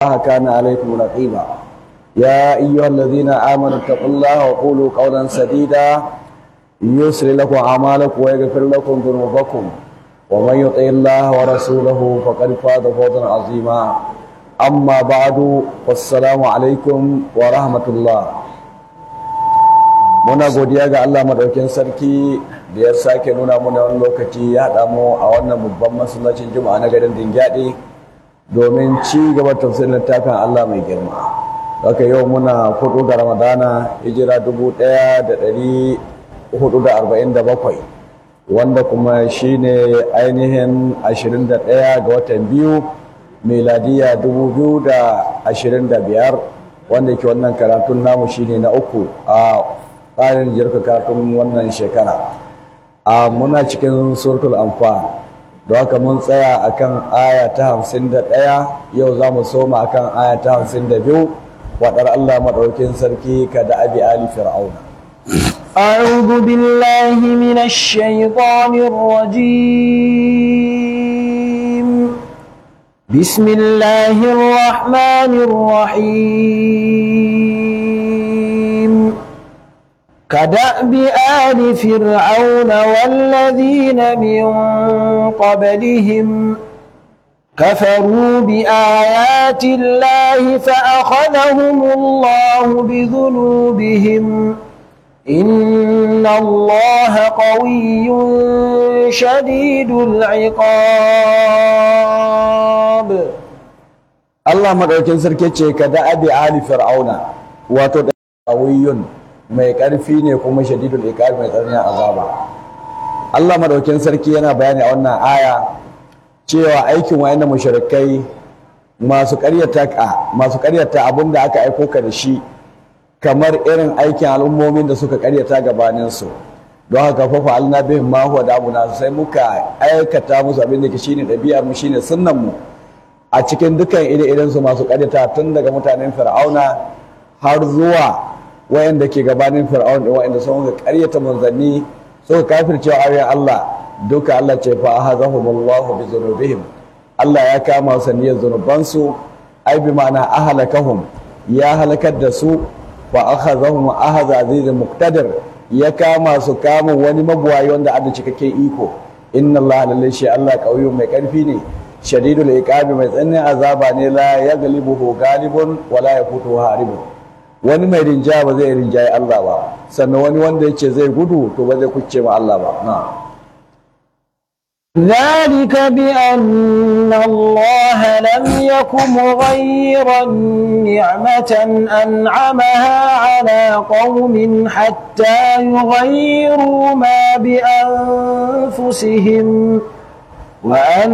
الله كان عليكم رقيبا يا أيها الذين آمنوا اتقوا الله وقولوا قولا سديدا يسر لكم أعمالكم ويغفر لكم ذنوبكم ومن يطع الله ورسوله فقد فاز فوزا عظيما أما بعد والسلام عليكم ورحمة الله muna godiya ga Allah madaukin sarki da ya sake nuna muna wani lokaci ya haɗa mu a wannan babban masallacin juma'a na garin Dingyadi domin ci gaba tafsirin littafin Allah mai girma haka yau muna hudu ga Ramadana hijira dubu ɗaya da ɗari hudu da arba'in da bakwai wanda kuma shine ainihin ashirin da ɗaya ga watan biyu meladiya dubu biyu da ashirin da biyar wanda ke wannan karatun namu shine na uku a tsarin jirka karatun wannan shekara a muna cikin suratul anfal da haka mun tsaya akan aya ta hamsin da ɗaya yau za mu soma akan aya ta hamsin da biyu waɗar allah maɗaukin sarki ka da abi ali fir'auna أعوذ بالله من الشيطان الرجيم بسم الله الرحمن الرحيم كدأب آل فرعون والذين من قبلهم كفروا بآيات الله فأخذهم الله بذنوبهم إن الله قوي شديد العقاب Allah madaukin sarki ce ka da abi ali fir'auna wato da qawiyun mai karfi ne kuma shadidul iqab mai tsananin azaba Allah madaukin sarki yana bayani a wannan aya cewa aikin wayannan mushrikai masu ƙaryata ka masu ƙaryata abinda aka aiko ka da shi kamar irin aikin al'ummomin da suka ƙaryata gabanin su don haka fa fa'alna bihim ma huwa da'una sai muka aikata musu abin da ke shine ɗabi'ar mu shine sunnan mu a cikin dukkan ire-iren su masu ƙaryata tun daga mutanen fir'auna har zuwa wayanda ke gabanin fir'aun da wayanda sun ga ƙaryata manzanni suka kafirce ayoyin Allah duka Allah ce fa ahazahumullahu bi dhunubihim Allah ya kama su niyyar zunubansu ai bi ma'ana ahalakahum ya halakar da su fa akhazahum ahaza azizul muqtadir ya kama su kama wani mabuwayi wanda ada cikakken iko inna Allah lalle shi Allah kauyu mai karfi ne shadidul iqabi mai tsananin azaba ne la yaghlibuhu galibun wala yafutu haribun wani mai rinjaya ba zai rinjaye Allah ba sannan wani wanda yace zai gudu to ba zai kucce ma Allah ba na ذلك بأن الله لم يك مغيرا نعمة أنعمها على قوم حتى يغيروا ما بأنفسهم وأن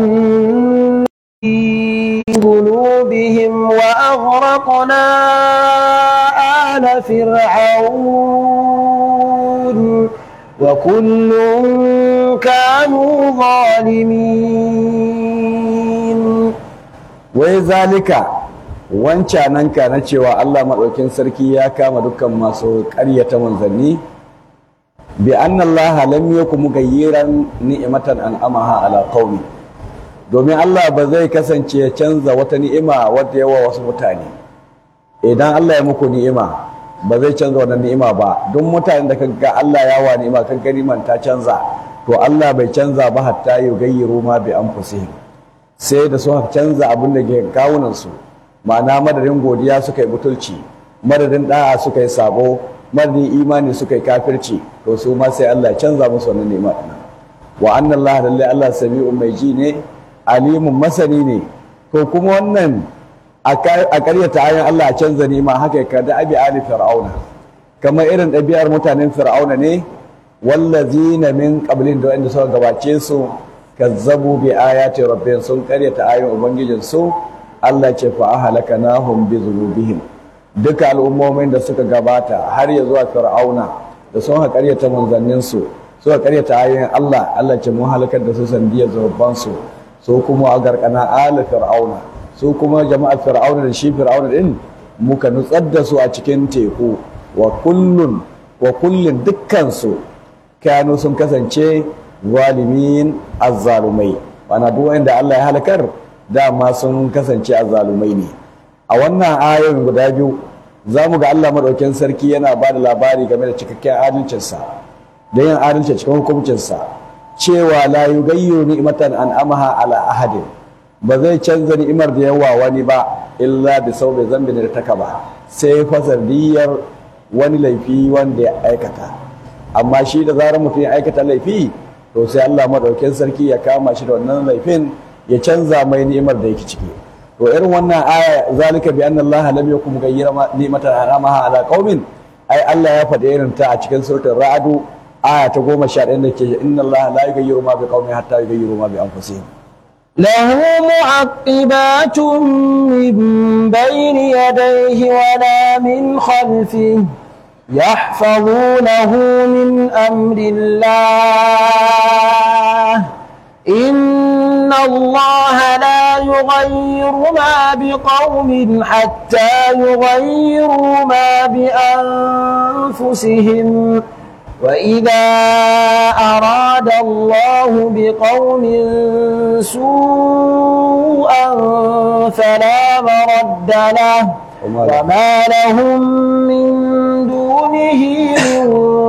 قلوبهم وأغرقنا آل فرعون وكل كانوا ظالمين wai zalika wancananka na cewa Allah maɗaukin sarki ya kama dukkan masu ƙaryata manzanni bi anna Allah lam yakum mugayyiran ni'matan an'amaha ala qaumi domin Allah ba zai kasance ya canza wata ni'ima wadda yawa wasu mutane idan Allah ya muku ni'ima ba zai canza wannan ni'ima ba don mutanen da kaga Allah ya wa ni'ima kan ni'iman ta canza to Allah bai canza ba hatta yugayyiru ma bi anfusihim sai da su canza abin da ke kawunan su ma'ana madadin godiya suka yi butulci madadin da'a suka yi sabo madadin imani suka yi kafirci to su ma sai Allah ya canza musu wannan ni'ima din wa anna Allah lalle Allah sami'un mai ji ne alimun masani ne to kuma wannan a ƙaryata ayin Allah a canza ni'ima haka ya kada abi ali fir'auna kamar irin ɗabi'ar mutanen fir'auna ne wallazina min qablin da wanda suka gabace su kazzabu bi ayati rabbihim sun ƙaryata ayin ubangijin su Allah ce fa ahlakanahum bi dhunubihim duka al'ummomin da suka gabata har ya zuwa fir'auna da sun ha ƙaryata manzannin su suka ƙaryata ayoyin Allah Allah ce mun halakar da su sandiyar zunuban su su kuma a garkana ala fir'auna su kuma jama'ar fir'auna da shi fir'auna din muka nutsar da su a cikin teku wa kullun wa kullun dukkan su kanu sun kasance zalimin azzalumai bana duk wanda Allah ya halakar dama sun kasance azzalumai ne a wannan ayoyin guda biyu za mu ga Allah maɗaukin sarki yana ba da labari game da cikakken adalcinsa da yin adalci cikin hukuncinsa cewa la yugayyiru ni'matan an amaha ala ahadin ba zai canza ni'imar da yawa wani ba illa bi saubi zambin da taka ba sai fasardiyar wani laifi wanda ya aikata amma shi da zarar mutum ya aikata laifi to sai Allah maɗaukin sarki ya kama shi da wannan laifin ya canza mai ni'imar da yake ciki to irin wannan aya zalika bi anna Allah lam yakum mugayyira ni'matan an'amaha ala qaumin ai Allah ya faɗi irin ta a cikin suratul ra'd aya ta 11 da ke inna Allah la yughayyiru ma bi qaumin hatta yughayyiru ma bi anfusihim له معقبات من بين يديه ولا من خلفه يحفظونه من أمر الله إن الله لا يغير ما بقوم حتى يغيروا ما بأنفسهم وإذا أراد الله بقوم سوءا فلا مرد له وما لهم من دونه من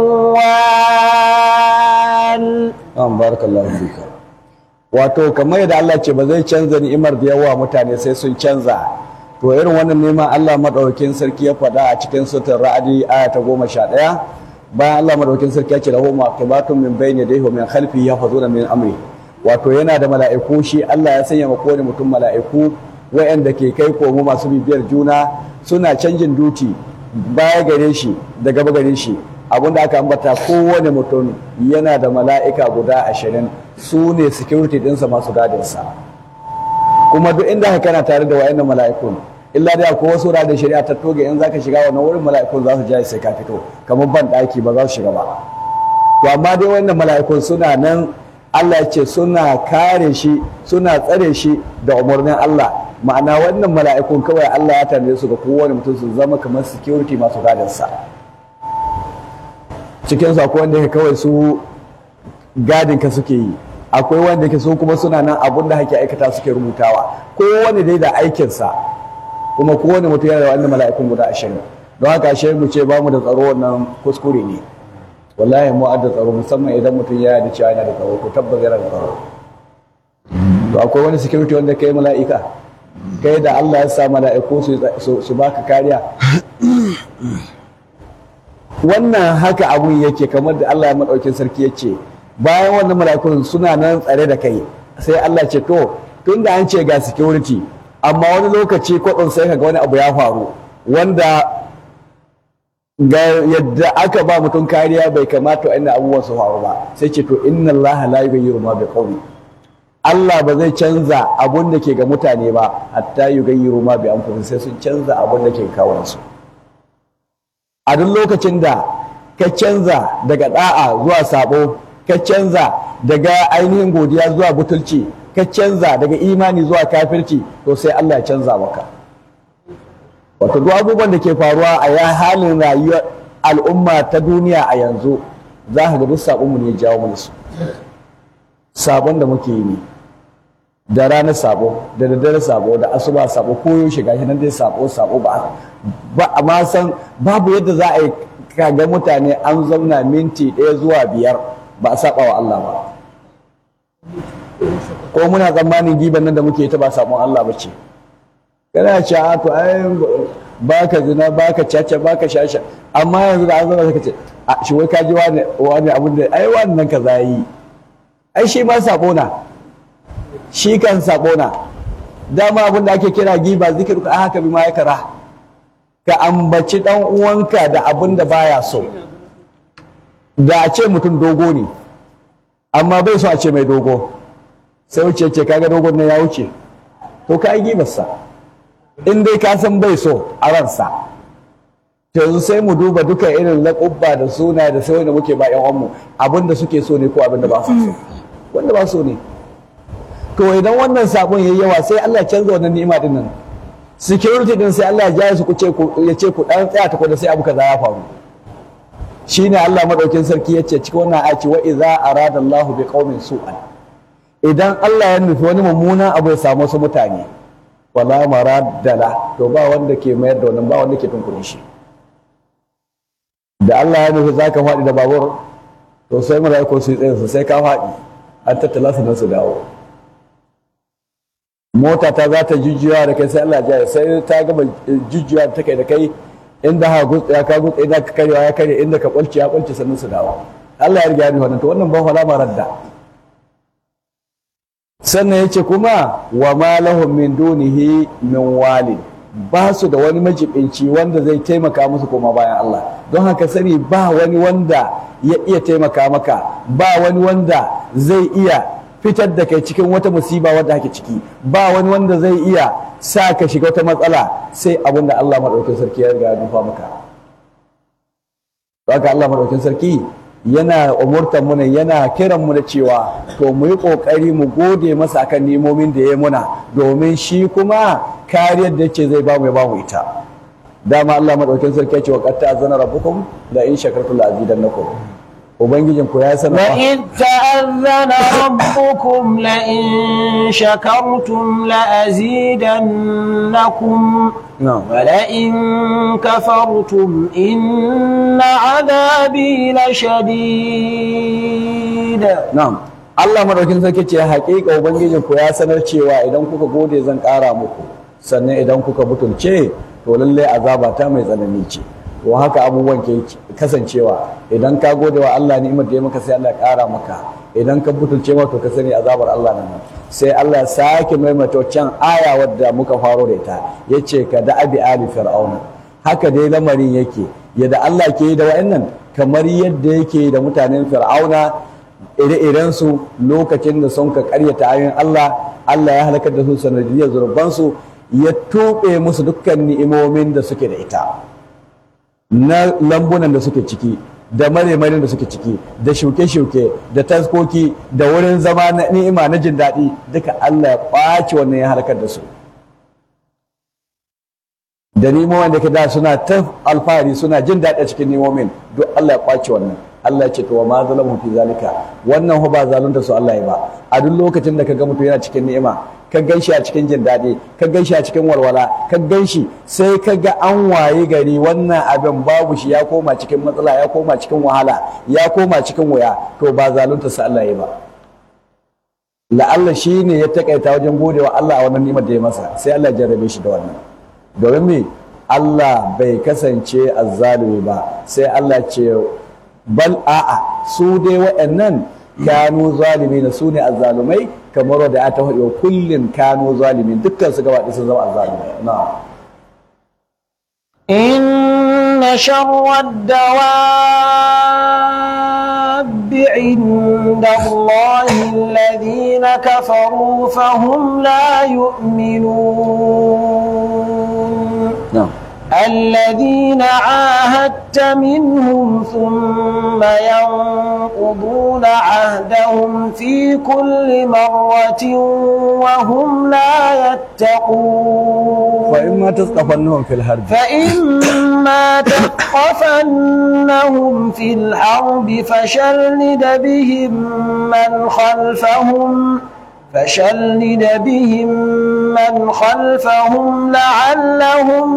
وال an barakallahu fika wato kamar yadda Allah ce ba zai canza ni'imar da yawa mutane sai sun canza to irin wannan neman Allah madaukakin sarki ya faɗa a cikin suratul ra'adi aya ta goma sha ɗaya bayan Allah madaukakin sarki ya ce lahu maqibatun min bayni yadayhi wa min khalfihi yahfazuna min amri wato yana da mala'iku shi Allah ya sanya ma kowane mutum mala'iku wa'anda ke kai komo masu bibiyar juna suna canjin duti baya gare shi da gaba gare shi abinda aka ambata kowane mutum yana da mala'ika guda ashirin su ne security ɗinsa masu gadinsa kuma duk inda ka kana tare da wa'annan mala'ikun illa dai akwai wasu wurare da shari'a ta toge in zaka shiga wannan wurin mala'ikun za su ja sai ka fito kamar ban ɗaki ba za su shiga ba to amma dai wannan mala'ikun suna nan Allah ya ce suna kare shi suna tsare shi da umarnin Allah ma'ana wannan mala'ikun kawai Allah ya tanade su ga kowane mutum su zama kamar security masu gadinsa cikin su akwai wanda kawai su gadin ka suke yi akwai wanda ke su kuma suna nan abun da hake aikata suke rubutawa kowane dai da aikinsa kuma kowane mutum yana da wannan mala'ikun guda ashirin don haka ashe mu ce ba mu da tsaro wannan kuskure ne wallahi mu da tsaro musamman idan mutum ya da cewa yana da tsaro ko tabbas yana da tsaro to akwai wani security wanda kai mala'ika kai da Allah ya sa mala'iku su baka kariya wannan haka abun yake kamar da Allah ya madaukin sarki ya ce bayan wannan mala'ikun suna nan tsare da kai sai Allah ce to tunda an ce ga security amma wani lokaci kwaɗin sai ka ga wani abu ya faru wanda ga yadda aka ba mutum kariya bai kamata wa'annan abubuwan su faru ba sai ce to inna Allah la yughayyiru ma bi qawmi Allah ba zai canza abun da ke ga mutane ba hatta yughayyiru ma bi anfusihim sai sun canza abun da ke kawo su a duk lokacin da ka canza daga da'a zuwa sabo ka canza daga ainihin godiya zuwa butulci ka canza daga imani zuwa kafirci to sai Allah ya canza maka wato duk abubuwan da ke faruwa a ya halin rayuwar al'umma ta duniya a yanzu za ka ga duk sabon mu ne ya jawo mana su sabon da muke yi ne da rana sabo da daddare sabo da asuba sabo ko yaushe gashi nan dai sabo sabo ba ba amma san babu yadda za a yi kaga mutane an zauna minti ɗaya zuwa biyar ba a saba wa Allah ba ko muna tsammanin giban nan da muke ta ba sabon Allah ba ce kana ce a to ai baka zina baka caca baka shasha amma yanzu da an zama ka ce a shi wai ka ji wani wani abin da ai wannan ka yi ai shi ma sabo na shi kan sabo na dama abin da ake kira giba zikir ka haka bi ma ya kara ka ambaci dan uwanka da abin da baya so da a ce mutum dogo ne amma bai so a ce mai dogo sai wuce ce kaga dogon nan ya wuce to ka yi gibarsa in dai ka san bai so a ransa to yanzu sai mu duba duka irin laƙubba da suna da sai wanda muke ba yan uwanmu abin da suke so ne ko abin da ba su so wanda ba so ne to idan wannan sabon yayi yawa sai Allah ya canza wannan ni'ima din nan security din sai Allah ya jaya su ku ce ya ce ku dan tsaya ta da sai abu kaza ya faru shine Allah madaukin sarki ya ce cikin wannan aci wa idza arada Allahu bi qaumin su'an idan Allah ya nufi wani mummunan abu ya samu wasu mutane wala maraddala to ba wanda ke mayar da wannan ba wanda ke tunkure shi da Allah ya nufi zaka faɗi da babur to sai mala'iku su yi tsaye su sai ka faɗi an tattala su nan su dawo mota ta za ta jujjuya da kai sai Allah ya sai ta gama jujjuya ta kai da kai inda ha gutsa ya ka gutsa inda ka karewa ya kare inda ka kwalce ya kwalce sannan su dawo Allah ya riga ya nufi wannan to wannan ba wala maradda sannan ya ce kuma wa ma lahum min dunihi min walid ba su da wani majibinci wanda zai taimaka musu koma bayan Allah don haka sani ba wani wanda ya iya taimaka maka ba wani wanda zai iya fitar da kai cikin wata musiba wadda hake ciki ba wani wanda zai iya sa ka shiga wata matsala sai abin da Allah maɗaukin sarki ya riga ya nufa maka haka Allah maɗaukin sarki yana umurtar mu ne yana kiran mu da cewa to mu yi kokari mu gode masa akan nemomin da ya muna domin shi kuma kariyar da yake zai bamu ya bamu ita dama Allah madaukakin sarki ya ce wa qad ta'azzana rabbukum la in shakartum la azidannakum ubangijin ku ya sanar وإذ تأذن ربكم لئن شكرتم لأزيدنكم na'am ولئن كفرتم إن عذابي لشديد na'am Allah madaukakin sarki ce haƙiƙa ubangijin ku ya sanar cewa idan kuka gode zan ƙara muku sannan idan kuka butulce to lalle azaba ta mai tsanani ce to haka abubuwan ke kasancewa idan ka gode wa Allah ni'imar da ya maka sai Allah ya ƙara maka idan ka butulce ma to ka sani azabar Allah nan sai Allah ya sake maimaita can aya wadda muka faro da ita yace ka da abi ali fir'auna haka dai lamarin yake yadda Allah ke yi da wa'annan kamar yadda yake da mutanen fir'auna ire-irensu lokacin da sun ka karyata ayoyin Allah Allah ya halakar da su sanadiyar zurbansu ya tuɓe musu dukkan ni'imomin da suke da ita na lambunan da suke ciki da maremarin da suke ciki da shuke-shuke da taskoki da wurin zama na ni'ima na jin daɗi duka Allah ya ƙwace wannan ya halakar da su da nimomin da ke da suna ta alfahari suna jin daɗi a cikin nimomin duk Allah ya ƙwace wannan Allah ya ce to wa ma zalamu fi zalika wannan ho ba zalunta su Allah ya ba a duk lokacin da ka ga mutum yana cikin ni'ima ka gan shi a cikin jin daɗi ka gan shi a cikin walwala ka gan shi sai ka ga an waye gari wannan abin babu shi ya koma cikin matsala ya koma cikin wahala ya koma cikin wuya to ba zalunta su Allah ya ba la'alla shi ne ya takaita wajen godewa Allah a wannan ni'imar da ya masa sai Allah ya jarrabe shi da wannan domin me Allah bai kasance azzalumi ba sai Allah ce bal a'a su dai waɗannan kanu zalimi na su ne azzalumai kamar wadda ya taho wa kullum kanu zalimi dukkan su gaba sun zama azzalumai na إن شر الدواب عند الله الذين كفروا فهم لا يؤمنون na الذين عاهدت منهم ثم ينقضون عهدهم في كل مرة وهم لا يتقون fa in ma tasqafannahum fil harbi فإما تثقفنهم في الحرب فشرد بهم من خلفهم فشرد بهم من خلفهم لعلهم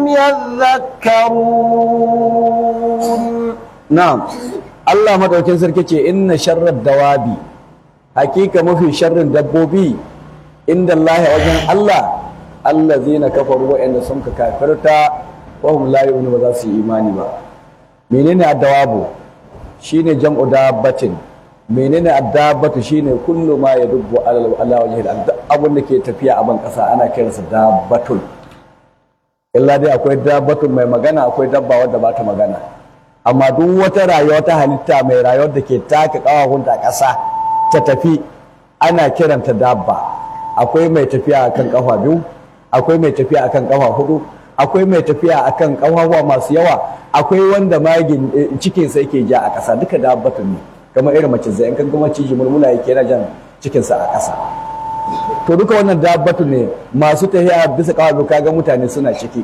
يذكرون na'am Allah madaukin sarki ce inna sharrad dawabi hakika mafi sharrin dabbobi inda Allah wajen Allah allazina kafaru wa'anda sun ka kafirta wa hum la yu'minu ba za su yi imani ba menene addawabu shine jam'u dabbatin menene addabatu shine kullu ma yadubbu ala ala wajhi al abun da ke tafiya a ban kasa ana kiransa dabbatun illa dai akwai dabbatun mai magana akwai dabba wadda ba ta magana amma duk wata rayuwa ta halitta mai rayuwar da ke taka kawahunta a ƙasa ta tafi ana kiranta dabba akwai mai tafiya akan kafa biyu akwai mai tafiya akan kafa hudu akwai mai tafiya akan kafafuwa masu yawa akwai wanda magin eh, cikinsa yake ja a ƙasa duka dabbatun ne kamar irin mace zai in kan gama ciji mulmula yake yana jan cikinsa a ƙasa to duka wannan dabbatu ne masu tafiya bisa kawo kaga mutane suna ciki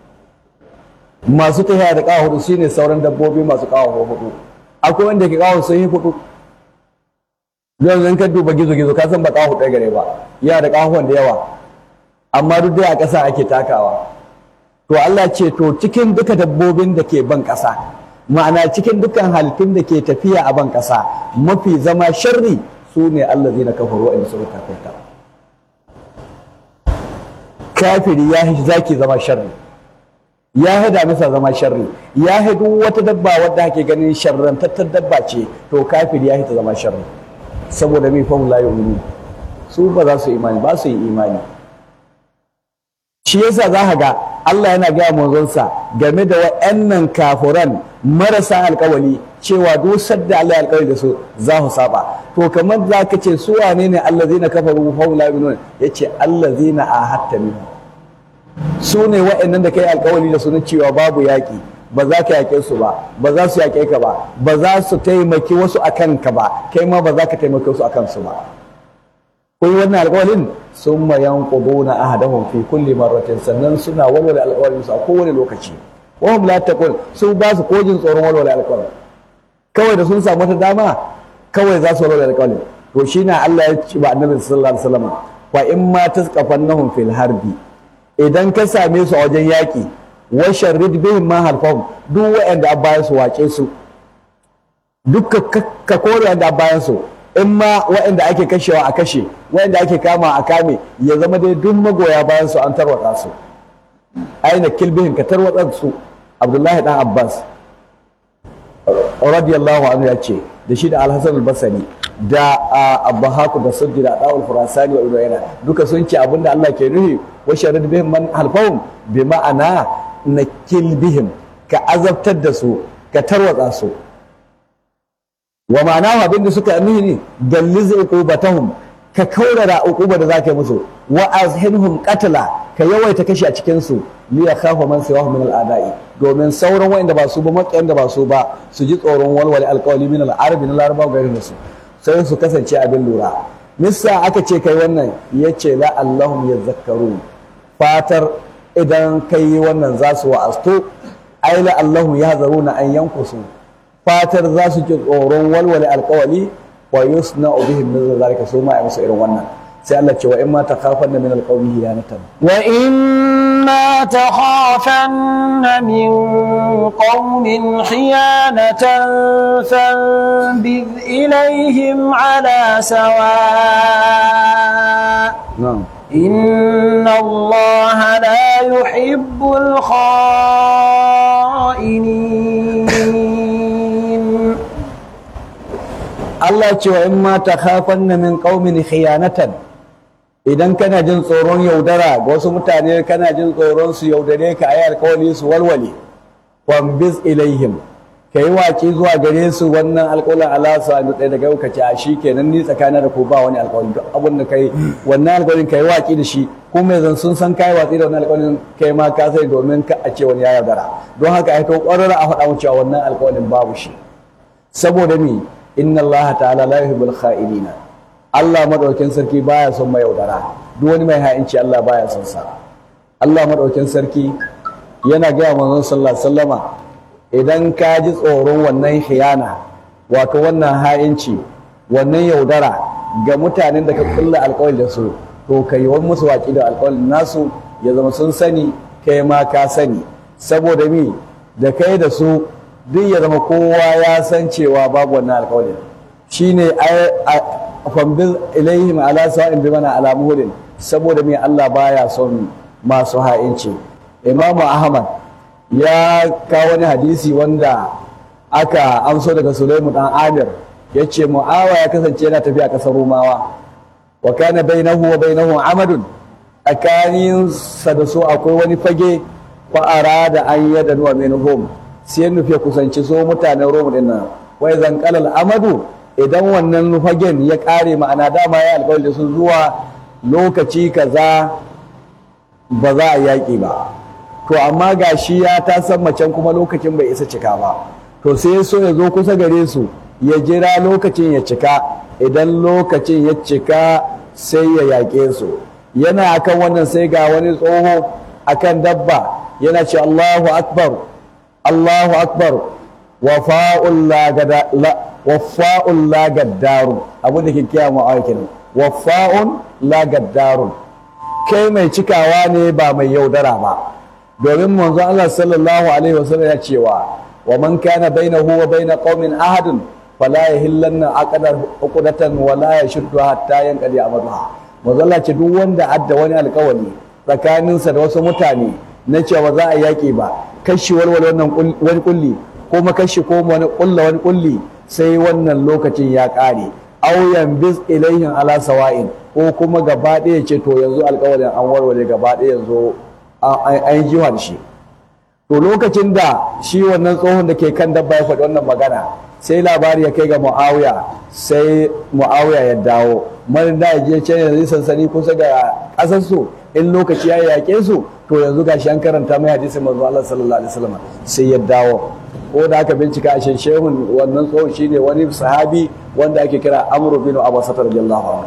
masu tafiya da kawo hudu shine sauran dabbobi masu kawo hudu akwai wanda ke kawo sun yi hudu yanzu in ka duba gizo gizo ka san ba kawo hudu gare ba yana da kawo da yawa amma duk dai a ƙasa ake takawa to Allah ce to cikin duka dabbobin da ke ban ƙasa ma'ana cikin dukkan halittun da ke tafiya a ban ƙasa mafi zama sharri su ne Allah zai na kafaru waɗanda suka kafirta kafiri ya hi zaki zama sharri ya hi damisa zama sharri ya hi duk wata dabba wadda ake ganin sharrantattar dabba ce to kafiri ya hi ta zama sharri saboda mai fahim la yu'minu su ba za su imani ba su yi imani shi yasa za ka ga Allah yana gaya manzonsa game da wa'annan kafuran marasa alkawali cewa duk sadda Allah ya alkawari da su za su saba to kamar za ka ce su wane ne allazina kafaru fa la yu'minun yace allazina ahatta minhum su ne wa'annan da kai alkawari da su na cewa babu yaƙi ba za ka yaƙe su ba ba za su yaƙe ka ba ba za su taimaki wasu akan ka ba kai ma ba za ka taimaki wasu akan su ba kun wannan alƙawarin sun ma yanquduna ahadahum fi kulli marratin sannan suna walwala alƙawarin su a kowane lokaci wa hum la taqul su ba su kojin tsoron walwala alƙawarin kawai da sun samu ta dama kawai za su walwala alƙawarin to shine Allah ya ce ba annabi sallallahu alaihi wasallam fa in ma tasqafannahum fil harbi idan ka same su a wajen yaƙi wa sharrid bihim ma halfahum duk waɗanda a bayan su wace su duk ka kore wanda a bayan su in ma waɗanda ake kashewa a kashe waɗanda ake kama a kame ya zama dai duk magoya bayan su an tarwatsa su aina kilbihin ka tarwatsa su abdullahi dan abbas radiyallahu anhu ya ce da shi da alhassan albasani da abbahaku da sujji da dawul furasani wa ibnu yana duka sun ce abinda Allah ke nuhi wa sharid bihim man halfahum bi ma'ana nakil bihim ka azabtar da su ka tarwatsa su wa ma'ana abinda suka nuhi ne galliz uqubatahum ka kaurara uquba da zaka yi musu wa azhinhum qatla ka yawaita kashi a cikin su li yakhafu man siwahu min al-ada'i domin sauran wanda ba su ba makiyan da ba su ba su ji tsoron walwali alqawli min al-arabi na larabawa gairin su sai su kasance abin lura misa aka ce kai wannan yace la allahum yazakkaru fatar idan kai wannan za su wa'astu ai la allahum yahzaruna an yankusu fatar za su ji tsoron walwali alqawli wa yusna'u bihim min zalika su ma ai musu irin wannan sai Allah ce wa in ma takhafanna min alqawmi hiyanatan wa in ma takhafanna min qaumin khiyanatan fanbidh ilayhim ala sawa na'am إن الله لا يحب الخائنين Allah ce wa in ma takhafanna min qaumin khiyanatan idan kana jin tsoron yaudara ga wasu mutane kana jin tsoron su yaudare ka ayi alkawali su walwale fambiz ilaihim kai waki zuwa gare su wannan alkawalin Allah sa da ɗaya daga yau ka ce a shi kenan ni tsakanin da ku ba wani alkawali duk abin da kai wannan alkawalin kai waki da shi ko mai zan sun san kai watsi da wannan alkawalin kai ma ka sai domin ka a ce wani ya yaudara don haka ai to ƙwararra a faɗa mu cewa wannan alkawalin babu shi saboda mi inna Allah ta'ala la yuhibbul kha'inina Allah madaukakin sarki baya son mai yaudara duk wani mai ha'inci Allah baya son sa Allah madaukakin sarki yana ga manzon sallallahu alaihi wasallama idan ka ji tsoron wannan khiyana wato wannan ha'inci wannan yaudara ga mutanen da ka kulla alƙawari da su to ka yi wani musu waƙi da alƙawarin nasu ya zama sun sani kai ma ka sani saboda mi da kai da su duk ya zama kowa ya san cewa babu wannan alƙawarin shine fambil ilaihim ala sa'in bi mana ala muhudin saboda me Allah baya son masu ha'inci Imam Ahmad ya kawo wani hadisi wanda aka amso daga Sulaimu dan Amir yace Muawa ya kasance yana tafiya kasar Rumawa wa kana bainahu wa bainahu amadun tsakanin sa da su akwai wani fage fa arada an yadanu minhum sai nufi kusanci so mutanen Roma din nan wai zan kalal amadu idan wannan fagen ya kare ma'ana dama ya alƙawari da sun zuwa lokaci kaza ba za a yaƙi ba to amma ga shi ya ta san macen kuma lokacin bai isa cika ba to sai so ya zo kusa gare su ya jira lokacin ya cika idan lokacin ya cika sai ya yaƙe su yana akan wannan sai ga wani tsoho akan dabba yana ce Allahu akbar Allahu akbar wafa'un la gaddaru abin da ke kiya mu a kenan wafa'un la gaddaru kai mai cikawa ne ba mai yaudara ba domin manzo Allah sallallahu alaihi wasallam ya cewa wa man kana bainahu wa bain qaumin ahadun fala yahillanna aqdar uqdatan wa la yashuddu hatta yanqadi amaduha manzo Allah ce duk wanda adda wani alƙawari tsakaninsa da wasu mutane na cewa za a yaƙi ba kashi walwal wannan wani kulli ko makashi ko wani kulla wani kulli sai wannan lokacin ya ƙare auyan bis ilaihin ala sawa'in ko kuma gaba ɗaya ce to yanzu alƙawarin an warware gaba ɗaya yanzu an yi jiwa da shi to lokacin da shi wannan tsohon da ke kan dabba ya faɗi wannan magana sai labari ya kai ga mu'awiya sai mu'awiya ya dawo marin da ya je can yanzu sansani kusa ga ƙasarsu in lokaci ya yaƙe su to yanzu gashi an karanta mai hadisin manzo Allah sallallahu alaihi wasallam sai ya dawo ko da aka bincika a shan shehun wannan tsohon shine wani sahabi wanda ake kira Amr bin Abbas radiyallahu anhu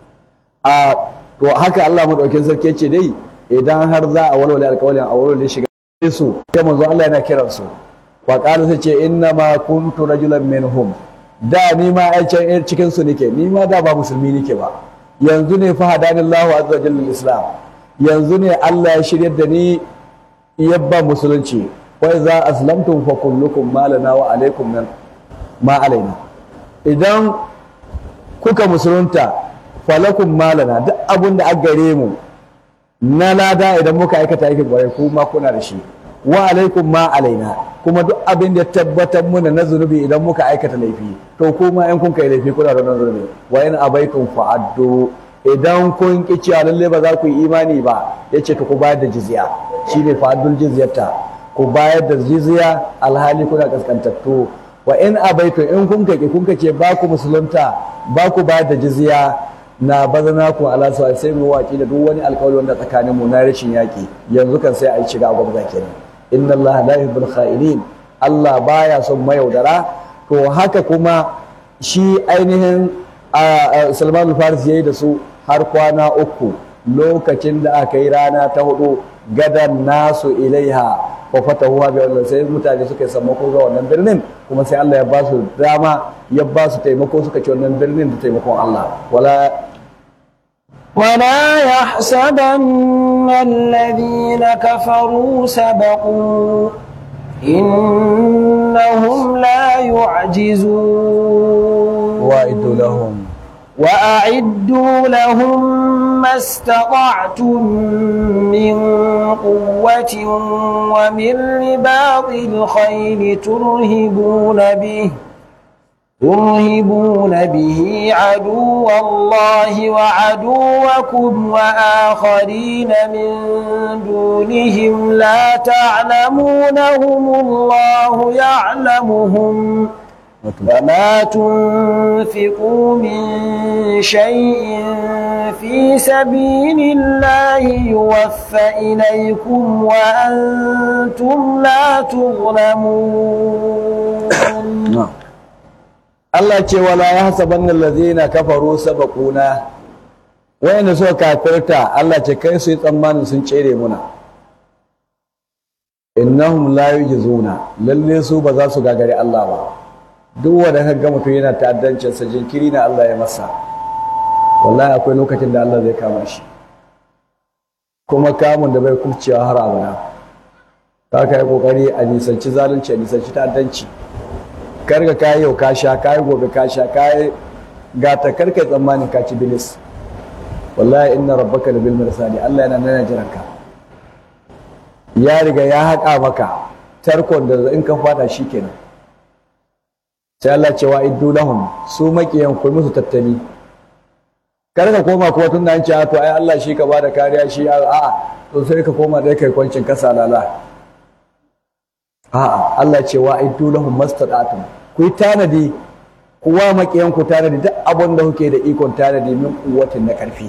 a to haka Allah madaukakin sarki ce dai idan har za a walwale alƙawalin a walwale shiga su sai manzo Allah yana kiran su wa qala sai ce inna ma kuntu rajulan minhum da ni ma ai can cikin su nake ni ma da ba musulmi nake ba yanzu ne fa hadanillahu azza wa jalla islam yanzu ne Allah ya shiryar da ni yabba musulunci wai za aslamtum fa kullukum malana wa alaikum min ma alaina idan kuka musulunta falakum malana duk abin da aka gare mu na lada idan muka aikata aikin kwarai kuma kuna da shi wa alaikum ma alaina kuma duk abin da tabbatar muna na zunubi idan muka aikata laifi to kuma in kun kai laifi kuna da zunubi wa in abaitum fa'addu idan kun ki cewa lalle ba za ku yi imani ba yace to ku bayar da jizya shine fa'addul jizyata ku bayar da jizya alhali kuna kaskantattu wa in abaitum in kun kake kun kace ba ku musulunta ba ku bayar da jizya na bazana ku ala sa sai mu waki da duk wani alƙawari wanda tsakanin mu na rashin yaki yanzu kan sai a yi shiga gwamnati kenan inna Allah la yuhibbul kha'inin Allah baya son mayaudara to haka kuma shi ainihin Salman al-Faris yayi da su har kwana uku lokacin da aka yi rana ta hudu gadan nasu ilaiha wa fatahuha bi Allah sai mutane suka yi sammako ga wannan birnin kuma sai Allah ya ba su dama ya ba su taimako suka ci wannan birnin da taimakon Allah wala ولا يحسبن الذين كفروا سبقوا إنهم لا يعجزون وأعدوا لهم وأعدوا لهم ما استطعتم من قوة ومن رباط الخيل ترهبون به ترهبون به عدو الله وعدوكم وآخرين من دونهم لا تعلمونهم الله يعلمهم وما تنفقوا من شيء في سبيل الله يوفى إليكم وأنتم لا تظلمون نعم Allah ce wala ya hasaban allazina kafaru sabaquna wayanda suka kafirta Allah ce kai su yi tsammanin sun cere muna innahum la yujizuna lalle su ba za su gagari Allah ba duk wanda ka ga mutum yana ta'addancin sa jinkiri na Allah ya masa wallahi akwai lokacin da Allah zai kama shi kuma kamun da bai kubcewa har abada ta kai kokari a nisanci zalunci a nisanci ta'addanci karga kayi yau ka sha kayi gobe ka sha kayi gata karkai tsammanin ka ci bilis wallahi inna rabbaka labil mirsali Allah yana nana jiran ka ya riga ya haƙa maka tarkon da in ka fada shikenan sai Allah cewa iddu lahum su makiyan ku musu tattali karka koma kuma tun da an ce to ai Allah shi ka bada kariya shi a'a to sai ka koma dai kai kwancin kasa lala a'a Allah ce wa iddu lahum mastata'tum ku yi tanadi kuwa makiyan ku tanadi duk abin da kuke da ikon tanadi min kuwatin na karfi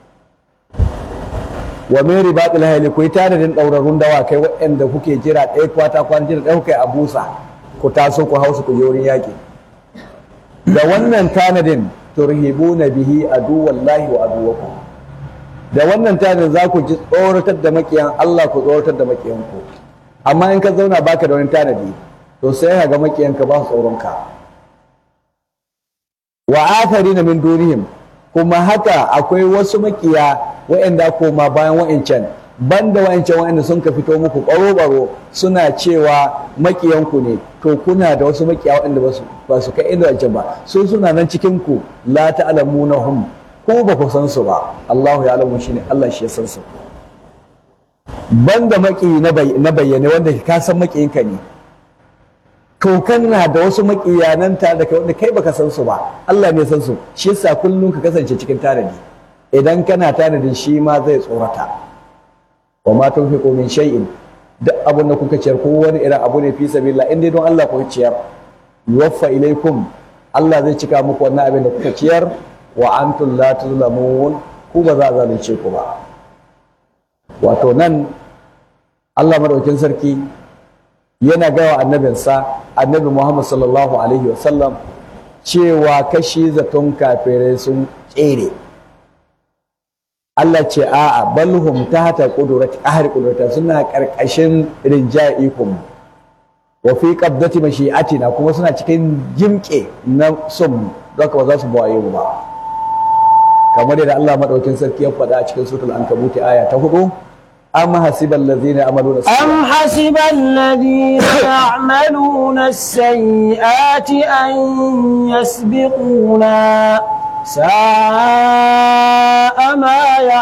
wa min ribatil hayli ku yi tanadin daurarun dawakai waɗanda kuke jira ɗaya kwata kwan jira ɗaya kuke a busa ku taso ku hausu ku je wurin yaƙi da wannan tanadin turhibuna bihi aduwallahi wa aduwakum da wannan tanadin za ku ji tsoratar da makiyan Allah ku tsoratar da makiyan ku amma in ka zauna baka da wani tanadi to sai ka ga makiyanka ba su tsoronka wa na min dunihim kuma haka akwai wasu makiya waɗanda koma bayan wa'ancan banda wa'ancan waɗanda sun ka fito muku baro-baro suna cewa makiyanku ne to kuna da wasu makiya waɗanda ba su kai inda wancan ba su suna nan cikin ku la ta'lamunahum ko ba ku san su ba Allahu ya alamu shine Allah shi ya san su banda maki na bayyane wanda ka san makiyinka ne to kana da wasu makiyanan tare da kai wanda kai baka san su ba Allah ne san su shi yasa kullum ka kasance cikin tanadi idan kana tanadin shi ma zai tsorata wa ma tunfiqu min shay'in duk abun da kuka ciyar ko wani irin abu ne fi sabilillah in dai don Allah kuka ciyar yuwaffa ilaikum Allah zai cika muku wannan abin da kuka ciyar wa antum la tuzlamun ku ba za a zalunce ku ba wato nan Allah madaukin sarki yana gawa annabinsa annabi Muhammad sallallahu alaihi wasallam cewa kashi zaton kafirai sun tsere Allah ce a'a balhum tahta qudrati ahli qudrata suna karkashin rinjaya ikon wa fi qabdati mashi'atina kuma suna cikin jimke na son zaka ba za su bawaye ba kamar yadda Allah madaukin sarki ya faɗa a cikin suratul ankabut aya ta hudu أم حسب الذين يعملون السيئات أم حسب الذين يعملون السيئات أن يسبقونا ساء ما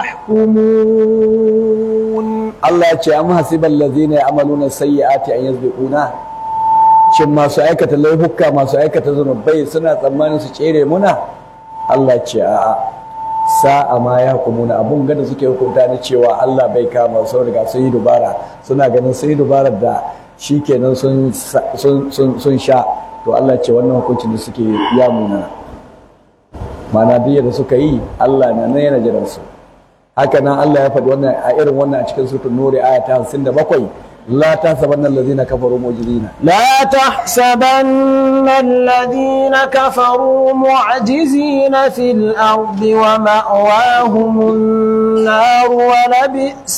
يحكمون الله يقول أم حسب الذين يعملون السيئات أن يسبقونا shin masu aikata laifuka masu aikata zunubai suna tsammanin su cere muna Allah ce a'a sa'a ma ya hukumuna abun gada suke hukunta ni cewa Allah bai kama sun riga sun yi dubara suna ganin sun yi dubarar da shi kenan sun sha to Allah ce wannan hukuncin da suke ya muna mana duk da suka yi Allah na nan yana jiran su haka nan Allah ya faɗi wannan a irin wannan a cikin suratul nuri aya ta 57 لا تحسبن الذين كفروا معجزين لا تحسبن الذين كفروا معجزين في الأرض ومأواهم النار ولبئس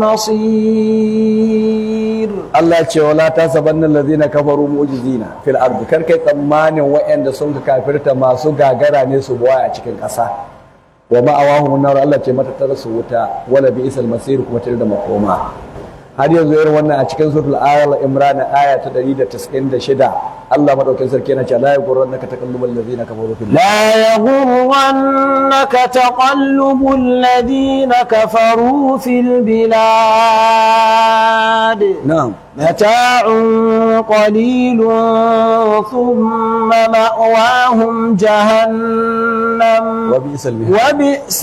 المصير Allah ce wala ta sabanna allazina kafaru mu'jizina fil ardi kar kai tsammanin wa'anda sun ka kafirta masu gagara ne su buwa a cikin ƙasa wa ma'awahum nar Allah ce mata tara su wuta wala bi isal masir kuma tare da makoma har yanzu irin wannan a cikin suratul al imran aya ta 196 Allah madaukakin sarki yana cewa la yughurrannaka taqallubul ladzina kafaru fil لا يغرنك تقلب الذين كفروا في البلاد na'am متاع قليل ثم مأواهم جهنم wa bi isal mihad وبئس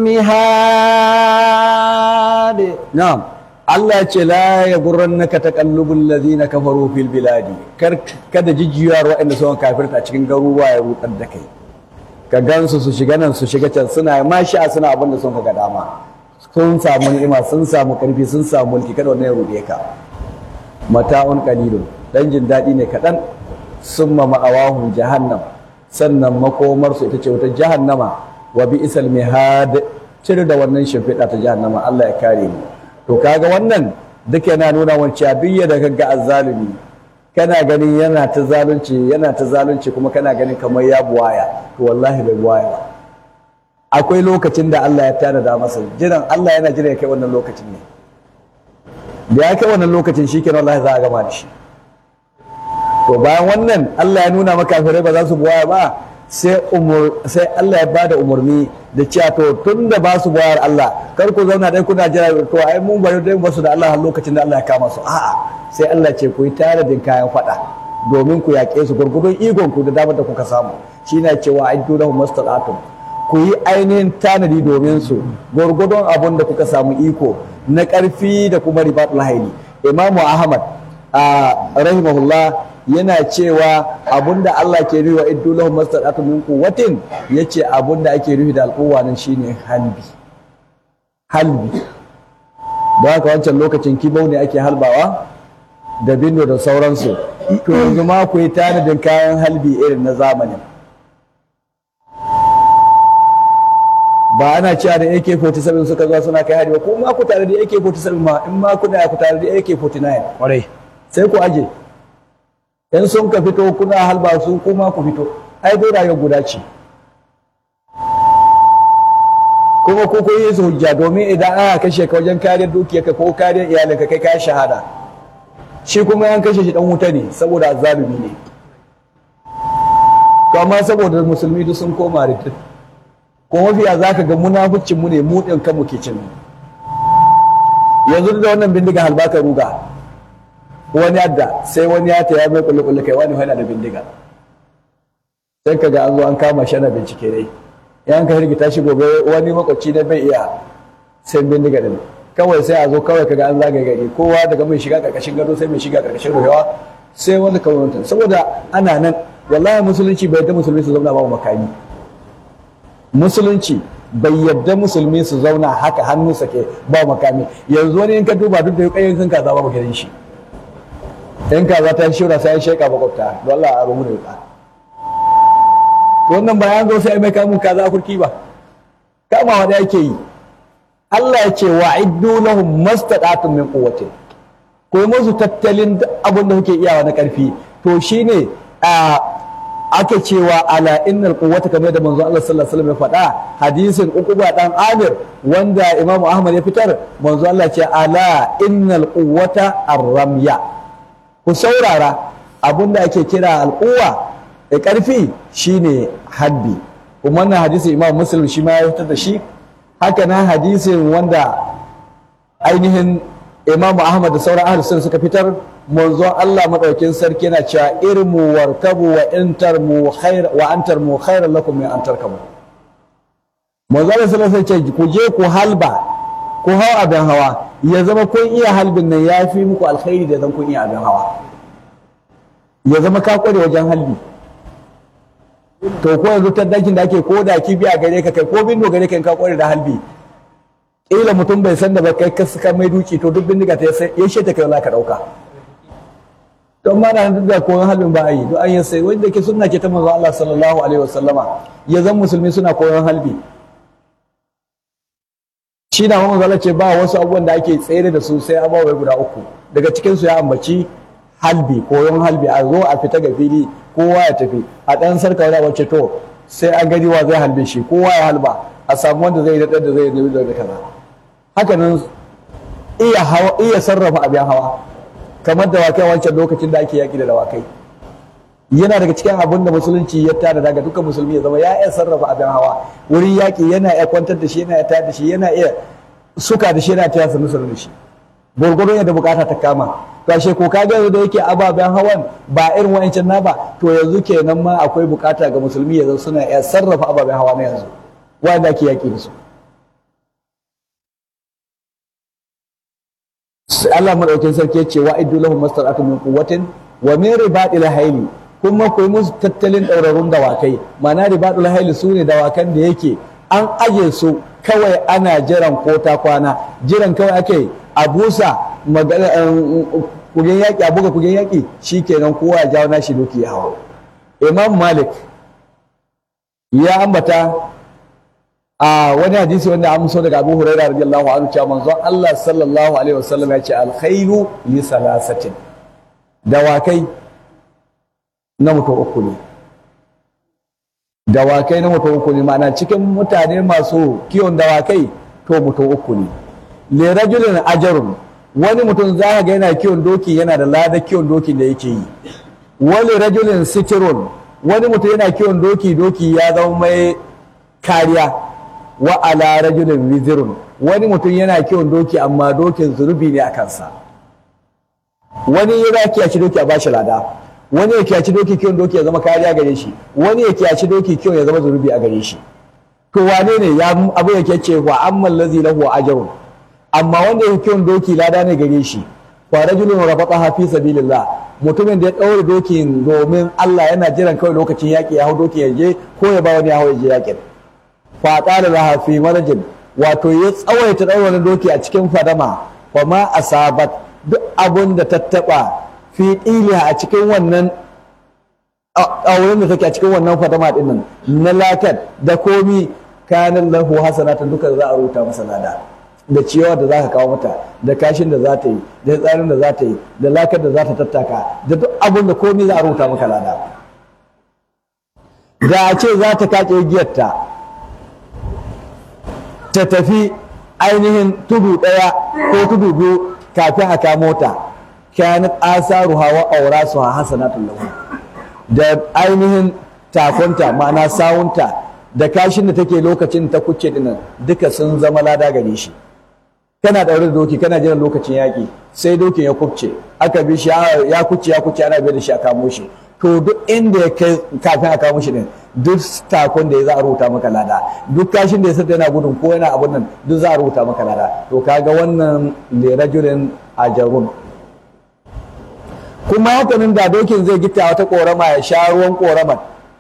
المهاد Na'am. Allah ce la ya gurrannaka taqallubul ladina kafaru fil biladi. Kar kada jijjiyar waɗanda suka kafirta cikin garuruwa ya rudar da kai. Ka gansu su shiga nan su shiga can suna masha suna abin da sun ga dama. Sun samu ni'ima, sun samu karfi, sun samu mulki kada wannan ya rude ka. Mata'un qalilun. Dan jin daɗi ne kaɗan. Summa ma'awahu jahannam. Sannan makomarsu ita ce wata jahannama wa bi'sal mihad. Cire da wannan shimfiɗa ta jahannama Allah ya kare mu. to kaga wannan duk yana nuna wancan duk da kaga azzalumi kana ganin yana ta zalunci yana ta zalunci kuma kana ganin kamar ya buwaya to wallahi bai buwaya ba akwai lokacin da Allah ya tanada masa jiran Allah yana jira ya kai wannan lokacin ne da ya kai wannan lokacin shikenan wallahi za a gama da shi to bayan wannan Allah ya nuna maka kafirai ba za su buwaya ba sai umur sai Allah ya bada umarni da cewa to tun da ba su bayar Allah kar ku zauna dai kuna jira to ai mun bari dai basu da Allah har lokacin da Allah ya kama su a'a sai Allah ce ku yi taradin kayan fada domin ku yaƙe su gurgudun ikon ku da damar da kuka samu shi na cewa ai dole mastata'tum ku yi ainihin tanadi domin su gurgudun abun da kuka samu iko na ƙarfi da kuma ribatul haili imamu ahmad a rahimahullah yana cewa abunda Allah ke nufi wa iddu lahum mastata'tu min quwwatin yace abunda ake nufi da al'uwa nan shine halbi halbi da haka wancan lokacin kibau ne ake halbawa da bindo da sauransu to yanzu ma ku yi tanadin kayan halbi irin na zamanin ba ana cewa da AK47 suka zo suna kai hari ba ko ma ku tare da AK47 ma in ma ku da ku tare da AK49 kwarai sai ku aje in sun ka fito kuna halba su kuma ku fito ai dai rayuwar guda ce kuma ko kun yi su hujja domin idan aka kashe ka wajen kariyar dukiyarka ko kariyar iyalinka kai ka shahada shi kuma yan kashe shi dan wuta ne saboda azzalumi ne to amma saboda musulmi duk sun koma rikin ko mafiya za ka ga munafucin mu ne mu ɗin kanmu ke cin yanzu da wannan bindiga halbaka ruga wani yadda sai wani ya ta ya mai kulle kulle kai wani yana da bindiga sai ka ga an zo an kama shi ana bincike dai yan ka hirgita shi gobe wani makwabci na bai iya sai bindiga din kawai sai a zo kawai kaga an zagaye gari kowa daga mai shiga karkashin gado sai mai shiga karkashin ruhewa sai wani kawai saboda ana nan wallahi musulunci bai yadda musulmi su zauna babu makami musulunci bai yadda musulmi su zauna haka hannu sake ba makami yanzu wani in ka duba duk da yukayen kan kaza babu gidan shi in kaza ta shura sai ya sheka makwabta don Allah a rumu da yuka to wannan bayan zo sai mai kamun kaza a kurki ba kamawa da yake yi Allah ya ce wa iddu lahum mastata'tum min quwwatin ko yi musu tattalin abin da kuke iyawa na karfi to shine a ake cewa ala innal quwwata kamar da manzo Allah sallallahu alaihi wasallam ya faɗa hadisin Uqba dan Amir wanda Imam Ahmad ya fitar manzo Allah ce ala innal quwwata ar-ramya ku saurara abinda ake kira al-quwwa da ƙarfi shine haddi kuma wannan hadisin Imam Muslim shi ma ya fitar da shi haka nan hadisin wanda ainihin Imam Ahmad da sauran ahlus sunna suka fitar manzon Allah madaukin sarki yana cewa irmu warkabu wa intar mu khair wa antar mu khairan lakum min antar kabu manzon Allah sallallahu alaihi wasallam ce ku je ku halba ku hau abin hawa ya zama kun iya halbin nan ya fi muku alkhairi da zan kun iya abin hawa ya zama ka kware wajen halbi to ko yanzu ta dakin da ake ko da kibiya gare ka kai ko bindo gare ka in ka kware da halbi kila mutum bai san da ba kai ka mai duki to duk bindiga ta ya ta kai wala ka dauka don ma na duk da koyon halin ba a yi don an yi sai wanda ke sunna ke ta manzo Allah sallallahu alaihi wasallama ya zan musulmi suna koyon halbi shi na manzo Allah ce ba wasu abubuwan da ake tsere da su sai abawa guda uku daga cikin su ya ambaci halbi koyon halbi a zo a fita ga fili kowa ya tafi a dan sarka wani wacce to sai an gani wa zai halbe shi kowa ya halba a samu wanda zai daɗar da zai nemi da kaza haka nan iya hawa iya sarrafa abin hawa kamar dawakai wancan lokacin da ake yaƙi da dawakai yana daga cikin abin da musulunci ya tada daga dukkan musulmi ya zama ya iya sarrafa abin hawa wurin yaƙi yana iya kwantar da shi yana iya tada da shi yana iya suka da shi yana taya su nusar da shi gwargwadon yadda bukata ta kama kashe ko ka ga da yake ababen hawan ba irin wa'ancan na ba to yanzu kenan ma akwai bukata ga musulmi yanzu suna iya sarrafa ababen hawa na yanzu wanda ake yaƙi da su Allah madaukin sarki ya ce wa iddu lahum mastaratu min quwwatin wa min ribadil hayli kuma ku musu tattalin daurarun dawakai ma'ana ribadul hayli sune dawakan da yake an aje su kawai ana jiran ko ta kwana jiran kawai ake a busa kugen yaƙi a buga kugen yaƙi shikenan kowa ya jawo nashi doki ya hawa imam malik ya ambata a wani hadisi wanda an so daga Abu Hurairah radiyallahu anhu cewa manzon Allah sallallahu alaihi wasallam ya ce alkhairu li salasatin dawakai na mutum uku ne dawakai na mutum uku ne ma'ana cikin mutane masu kiwon dawakai to mutum uku ne li rajulin ajarun wani mutum za ga yana kiwon doki yana da lada kiwon doki da yake yi wani rajulin sitirun wani mutum yana kiwon doki doki ya zama mai kariya wa ala rajulin wizirun wani mutum yana kiwon doki amma dokin zunubi ne a kansa wani ya kiyaci doki a bashi lada wani ya kiyaci doki kiwon doki ya zama kariya gare shi wani ya kiyaci doki kiwon ya zama zunubi a gare shi to wane ne ya abu yake ce wa amman lazi lahu ajrun amma wanda ya kiwon doki lada ne gare shi fa rajulun rafaqaha fi sabilillah mutumin da ya daure dokin domin Allah yana jiran kawai lokacin yaki ya hau doki ya je ko ya ba wani ya hau ya je yakin faƙala laha fi marajin wato ya tsawaita ɗaurin doki a cikin fadama wa ma asabat duk abun da ta taɓa fi ɗiliha a cikin wannan ɗaurin da take a cikin wannan fadama ɗin nan na lakat da komi kanin lahu hasanatan duka za a rubuta masa lada da ciyawa da za ka kawo mata da kashin da za ta yi da tsarin da za ta yi da lakar da za ta tattaka da duk abun da komi za a rubuta maka lada da a ce za ta kaƙe giyarta ta tafi ainihin tudu ɗaya ko tudu biyu kafin a kamo ta kanat asaruha wa aurasuha hasanatun lahu da ainihin takunta ma'ana sawunta da kashin da take lokacin ta kuce dinnan duka sun zama lada gare shi kana daure da doki kana jiran lokacin yaƙi sai dokin ya kubce aka bi shi ya kuce ya kuce ana bai da shi a kamo shi to duk inda ya kai kafin a kamo shi din duk takon da ya za a rubuta maka lada duk kashin da ya sata yana gudun ko yana abun nan duk za a rubuta maka lada to kaga wannan lirajulin ajarun kuma hakanin da dokin zai gita wata korama ya sha ruwan koramar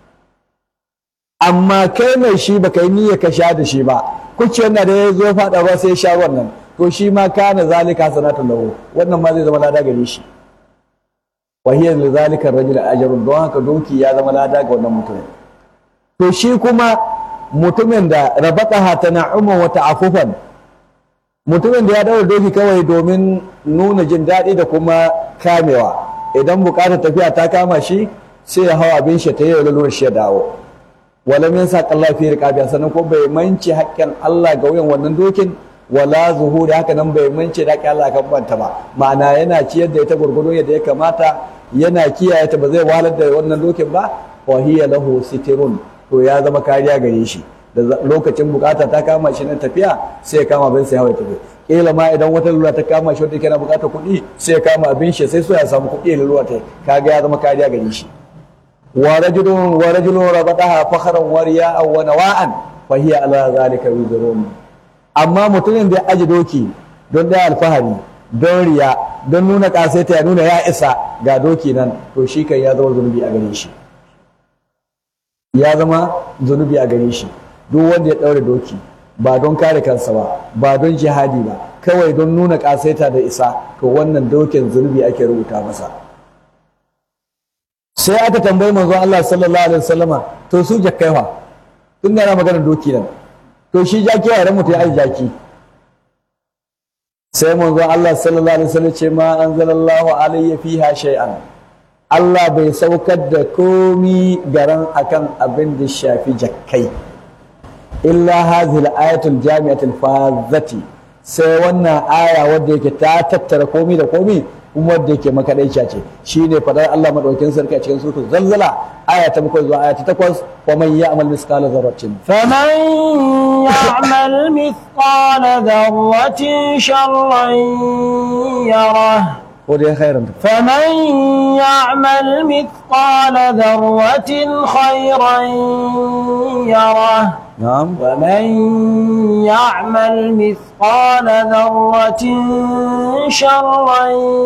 amma kai mai shi baka yi niyyar ka sha da shi ba kuciyar na da ya zo faɗa ruwa sai ya sha ruwan nan to shi ma kana zalika sanatun lahu wannan ma zai zama lada gare shi wa hiya li zalika rajul ajrun don haka doki ya zama lada ga wannan mutumin to shi kuma mutumin da rabataha tana'uma wa ta'affufan mutumin da ya daura doki kawai domin nuna jin daɗi da kuma kamewa idan bukatar tafiya ta kama shi sai ya hau abin shi ta yi lalura shi ya dawo walam yansa Allah fi riqabi sannan ko bai manci haƙƙin Allah ga wuyan wannan dokin wala zuhuri haka nan bai manci da haƙƙin Allah kan banta ba ma'ana yana ciyar da ita gurgudu yadda ya kamata yana kiyaye ta ba zai wahalar da wannan dokin ba wa hiya lahu sitirun to ya zama kariya gare shi da lokacin bukata ta kama shi na tafiya sai ya kama abin sai hawa tafi kila ma idan wata lura ta kama shi wanda yana bukatar kuɗi sai ya kama abin shi sai so ya samu kuɗi ya lura ta kaga ya zama kariya gare shi wa rajulun wa rajulun rabataha fakharan wa riya'an wa nawa'an fa hiya ala zalika wizrun amma mutumin da ya aji doki don da alfahari don riya don nuna kasaita ya nuna ya isa ga doki nan to shi kan ya zama zunubi a gare shi ya zama zunubi a gare shi duk wanda ya ɗaure doki ba don kare kansa ba ba don jihadi ba kawai don nuna kasaita da isa to wannan dokin zunubi ake rubuta masa sai aka tambayi manzon Allah sallallahu alaihi wasallama to su jakkai fa tun da yana maganar doki nan to shi jaki ya mutu ya aji jaki sai manzon Allah sallallahu alaihi wasallam ce ma anzalallahu alayya fiha shay'an Allah bai saukar da komi garan akan abin da shafi jakkai illa hadhihi al-ayatul jami'atul fazati sai wannan aya wadda yake ta tattara komi da komi kuma wadda yake makadaicia ce shine fadar Allah madaukin sarki a cikin suratul zalzala aya ta bakwai zuwa aya ta takwas wa man ya'mal misqala dharratin فمن يعمل مثقال ذرة شرا يره ko dai khairan فمن يعمل مثقال ذرة خيرا يره na'am ومن يعمل مثقال ذرة شرا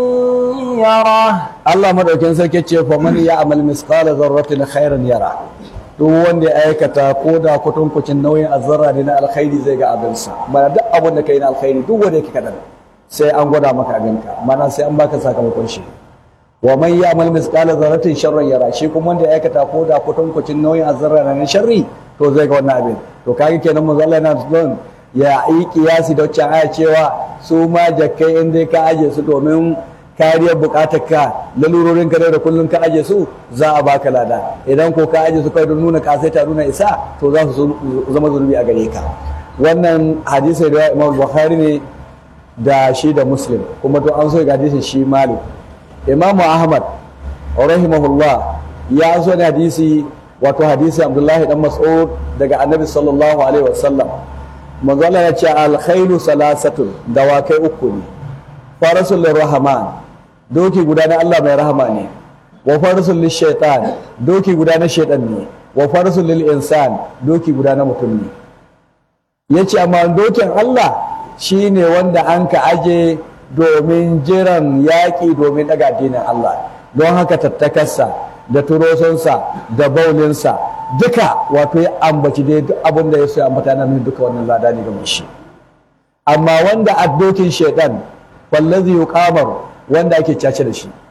يره Allah madaukin sarki ce fa man ya'mal misqala dharratin khairan yara duk wanda ya aikata ko da kutunkucin nauyin azzarra ne na alkhairi zai ga abinsa mana duk abin da kai na alkhairi duk wanda yake kadan sai an gwada maka abinka mana sai an baka sakamakon shi wa man ya'mal misqala dharratin sharran yara shi kuma wanda ya aikata ko da kutunkucin nauyin azzarra ne na sharri to zai ga wannan abin to kage kenan manzo Allah yana son ya yi kiyasi da wacce aya cewa su ma jakkai in dai ka aje su domin kariyar bukatar ka lalurorin ka da kullum ka aje su za a baka lada idan ko ka aje su kai don nuna kasaita nuna isa to za su zama zunubi a gare ka wannan hadisi da Imam Bukhari ne da shi da Muslim kuma to an so ga hadisin shi Malik Imam Ahmad rahimahullah ya so ne hadisi wato hadisi Abdullahi dan Mas'ud daga Annabi sallallahu alaihi wasallam manzo Allah ya ce al-khairu salasatun dawakai uku ne farasul rahman doki guda na Allah mai rahama ne wa farasul lishaitan doki guda na shaitan ne wa farasul lil insan doki guda na mutum ne yace amma dokin Allah shine wanda an ka aje domin jiran yaƙi domin daga addinin Allah don haka tattakarsa da turosonsa da baulinsa duka wato ya ambaci dai duk abin da ya so ya ambata na nuna duka wannan lada ne ga shi amma wanda a dokin shaitan wallazi yuqamar wanda ake cace da shi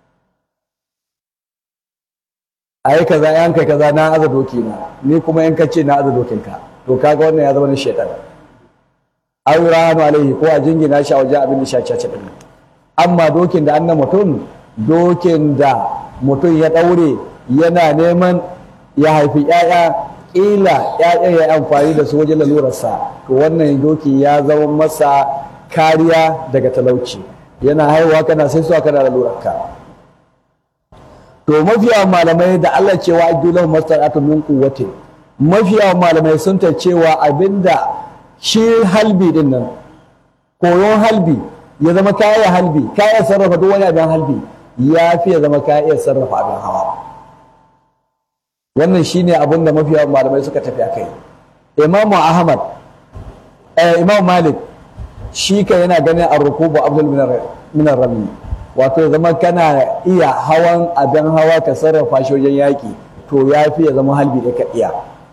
ai kaza yan kai kaza na aza doki na ni kuma in kace na aza dokin ka to kaga wannan ya zama na shaitan aw rahanu alaihi ko a jingina shi a wajen abin da shi cace din amma dokin da annan mutum dokin da mutum ya daure yana neman ya haifi 'ya'ya ƙila ‘ya'yan ya amfani da su wajen lalurarsa to wannan doki ya zama masa kariya daga talauci yana haihuwa kana sai su kana lalurarka to mafiya malamai da Allah cewa ajulahu mastata'atu min quwwati mafiya malamai sun ta cewa abinda shi halbi din nan koyon halbi ya zama kaya halbi kaya sarrafa duk wani abin halbi ya fi ya zama kaya sarrafa abin hawa wannan shine abin da mafiya malamai suka tafi akai imamu ahmad eh, imam malik shi ka yana ganin arrukubu abdul minar rami wato ya zama kana iya hawan abin hawa ka sarrafa shi wajen yaƙi to ya fi ya zama halbi da ka iya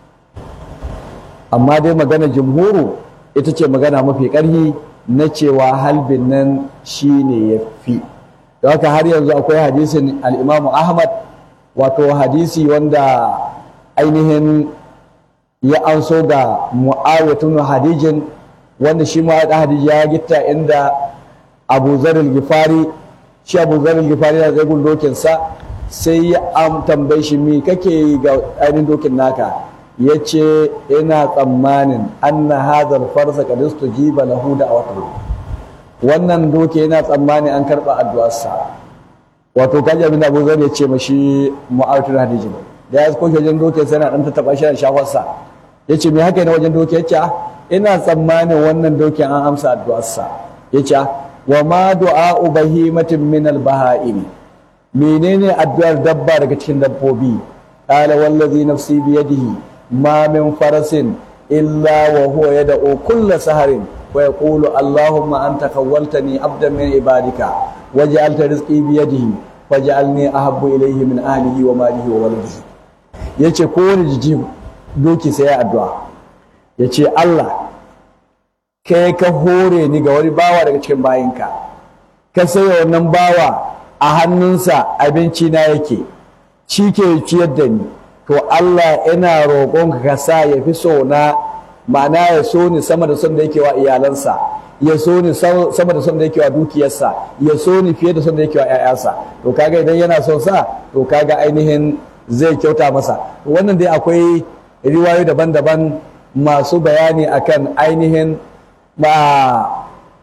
amma dai magana jumhuru ita ce magana mafi ƙarfi na cewa halbin nan shi ne ya fi da haka har yanzu akwai hadisin al'imamu ahmad wato hadisi wanda ainihin ya anso ga mu'awiyatun hadijin wanda shi mu'awiyatun hadijin ya gitta inda abu zaril gifari shi abu zaril gifari na zai dokinsa sai ya am tambayi shi mi kake yi ga ainihin dokin naka ya ce ina tsammanin anna hadar farsa kadistu jiba lahu da wato wannan doki yana tsammanin an karɓa addu'arsa wato kaji abin da abu zai ya ce mashi mu'awiyatul hadijin da ya koke wajen dokin sai na dan ta taba shi da shafarsa ya ce me haka ne wajen doki ya ce ina tsammanin wannan dokin an amsa addu'arsa ya ce wa ma du'a bahimatin min al baha'im menene addu'ar dabba daga cikin dabbobi qala wallazi nafsi bi yadihi ma min farasin illa wa huwa yad'u kulla saharin wa yaqulu allahumma anta khawwaltani abdan min ibadika waj'alta rizqi bi yadihi faj'alni ahabbu ilayhi min ahlihi wa malihi wa waladihi yace kowane jiji doki sai ya addu'a yace Allah kai ka hore ni ga wani bawa daga cikin bayinka ka sayo wannan bawa a hannunsa abinci na yake shi ke ciyar da ni to Allah ina roƙonka ka sa ya fi so na ma'ana ya so ni sama da son da yake wa iyalansa ya so ni sama da son da yake wa dukiyarsa ya so ni fiye da son da yake wa ƴaƴansa to kaga idan yana son sa to kaga ainihin zai kyauta masa wannan dai akwai riwayoyi daban-daban masu bayani akan ainihin ba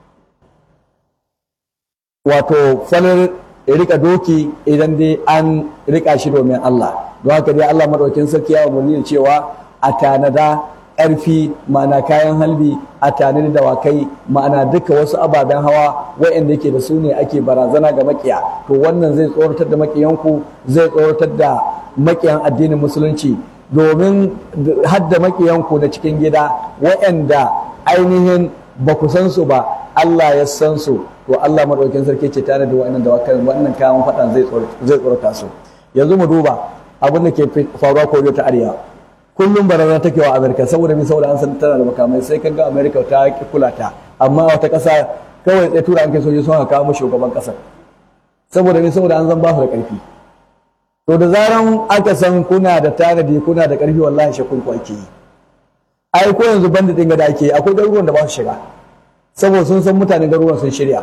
wato falar rika doki idan dai an rika shi domin Allah don haka dai Allah madaukakin sarki ya umarni cewa a tanada ƙarfi ma'ana kayan halbi a tanadi dawakai ma'ana duka wasu ababen hawa waɗanda yake da su ne ake barazana ga makiya to wannan zai tsoratar da makiyanku zai tsoratar da makiyan addinin musulunci domin hadda makiyanku na cikin gida waɗanda ainihin ba ku san su ba Allah ya san su to Allah madaukakin sarki ce tare da wa'annan dawakan wannan kayan faɗan zai tsorata su yanzu mu duba abin da ke faruwa koriya ta arewa kullum barazana take wa amerika saboda min saboda an san tana da makamai sai kan ga amerika ta ki kula ta amma wata ƙasa kawai tsaye tura an kai sojoji sun haka mu shugaban ƙasar saboda min saboda an zan ba su da ƙarfi to da zaran aka san kuna da tanadi kuna da ƙarfi wallahi shakun ku ake yi ai ko yanzu banda ɗin da ake akwai garuruwan da ba su shiga saboda sun san mutanen garuruwan sun shirya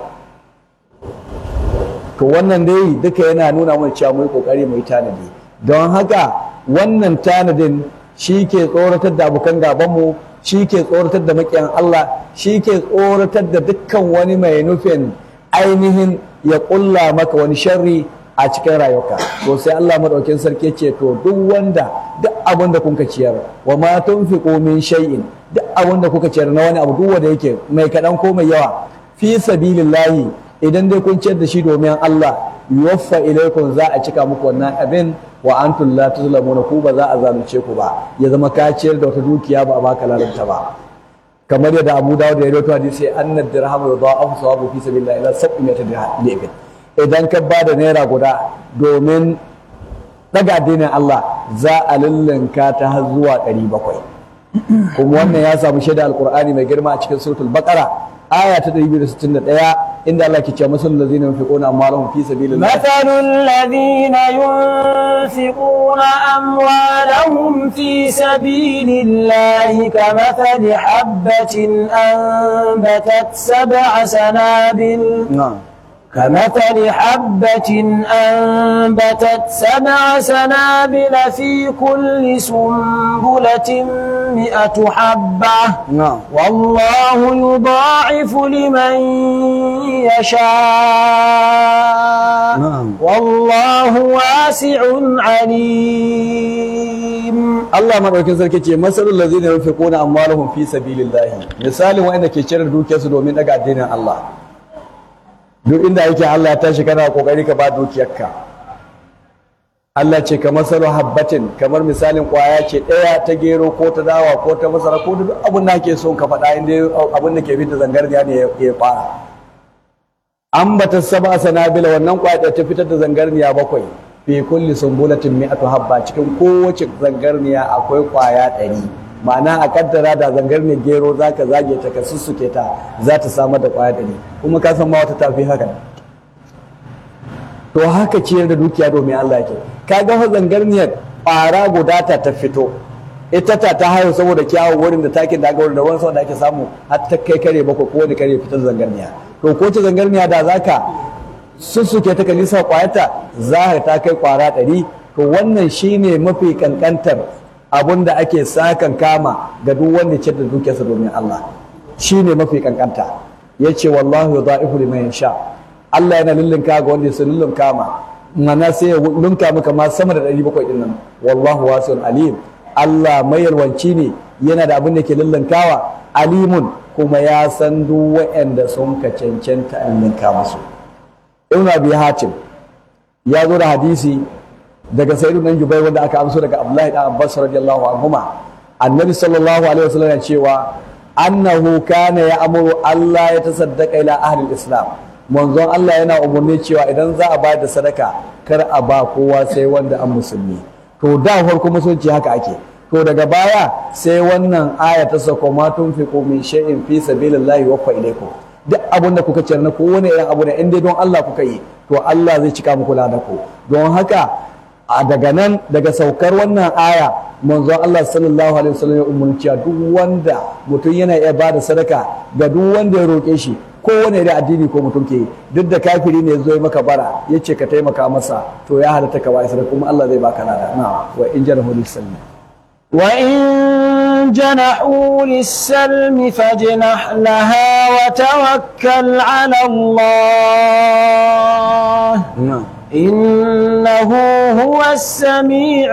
to wannan dai duka yana nuna mana cewa mu yi kokari mu yi tanadi don haka wannan tanadin shi ke tsoratar da abokan gabanmu shi ke tsoratar da maƙiyan Allah shi ke tsoratar da dukkan wani mai nufin ainihin ya ƙulla maka wani sharri a cikin rayuwarka to sai Allah madaukin sarki ce to duk wanda duk abin da kuka ciyar wa ma tunfiqu min shay'in duk abin da kuka ciyar na wani abu duk wanda yake mai kaɗan ko mai yawa fi sabilillahi idan dai kun ciyar da shi domin Allah yuwaffa ilaikum za a cika muku wannan abin wa antum la tuzlamuna ku ba za a zalunce ku ba ya zama ka ciyar da wata dukiya ba a baka lalanta ba kamar yadda Abu Dawud ya rawaito hadisi anna dirhamu yudha'afu sawabu fi sabilillah ila sab'ati dirham idan ka ba da naira guda domin daga addinin Allah za a lullunka ta har zuwa 700 kuma wannan ya samu shaida alqur'ani mai girma a cikin suratul baqara aya ta 261 inda Allah ke cewa masalul ladzina yunfiquna amwalahum fi sabilillah مثل الذين ينفقون أموالهم في سبيل الله كمثل حبة أنبتت سبع سنابل na'am كمثل حبة أنبتت سبع سنابل في كل سنبلة مئة حبة na'am والله يضاعف لمن يشاء نعم. والله واسع عليم Allah madaukin sarki ce masalul ladzina yunfiquna amwalahum fi sabilillahi misalin wanda ke cire dukiyarsu domin daga addinin Allah duk inda yake Allah ya tashi kana kokari ka ba dukiyarka Allah ce ka masalu habbatin kamar misalin kwaya ce ɗaya ta gero ko ta dawa ko ta masara ko duk abin da ake so ka faɗa inda abin da ke bi da zangarniya ne ya- ya fara an bata saba sanabila wannan kwaya ɗaya ta fitar da zangarniya bakwai fi kulli sumbulatin mi'atu habba cikin kowace zangarniya akwai kwaya ɗari ma'ana a kaddara da zangarniyar gero za ka zage ta ka sussuke ta za ta samar da kwaya ɗari kuma ka san ma wata tafi haka to haka ciyar da dukiya domin Allah yake ka ga fa zangarniyar ƙwara guda ta ta fito ita ta ta hayo saboda kyawun wurin da takin da aka wurin da ruwan sama da ake samu har ta kai kare bakwai ko wani kare fitar zangarniya to ko ce zangarniya da zaka sussuke ta kalisa kwayata za ka ta kai kwara ɗari to wannan shine mafi kankantar abun da ake sakan kama ga duk wanda ce da dukiyarsa domin Allah shine mafi kankanta yace wallahu yudha'ifu liman yasha Allah yana lullunka ga wanda ya lullunka ma mana sai ya lunka maka ma sama da 700 din nan wallahu wasi'un alim Allah mai yalwanci ne yana da abin da ke lullunkawa alimun kuma ya san duk waɗanda sun ka cancanta a lullunka musu ibn abi hatim ya zo da hadisi daga sayyidu dan jubai wanda aka amso daga abdullahi dan abbas radiyallahu anhuma annabi sallallahu alaihi wasallam ya cewa annahu kana ya'muru Allah ya tasaddaqa ila ahli islam manzon Allah yana umarni cewa idan za a bayar da sadaka kar a ba kowa sai wanda an musulmi to da farko musulunci haka ake to daga baya sai wannan aya ta sako ma tunfiqu min shay'in fi sabilillahi wa ilaykum duk abin da kuka ciyar na kowane irin abu ne in dai don Allah kuka yi to Allah zai cika muku ku don haka a daga nan daga saukar wannan aya manzon Allah sallallahu alaihi wasallam ya umarci duk wanda mutum yana iya bada sadaka ga duk wanda ya roke shi kowane irin addini ko mutum ke yi duk da kafiri ne zo maka bara yace ka taimaka masa to ya halatta ka bai sadaka kuma Allah zai baka lada na wa in jarahu lisalli وإن جنحوا للسلم فاجنح لها وتوكل على الله na'am إنه هو السميع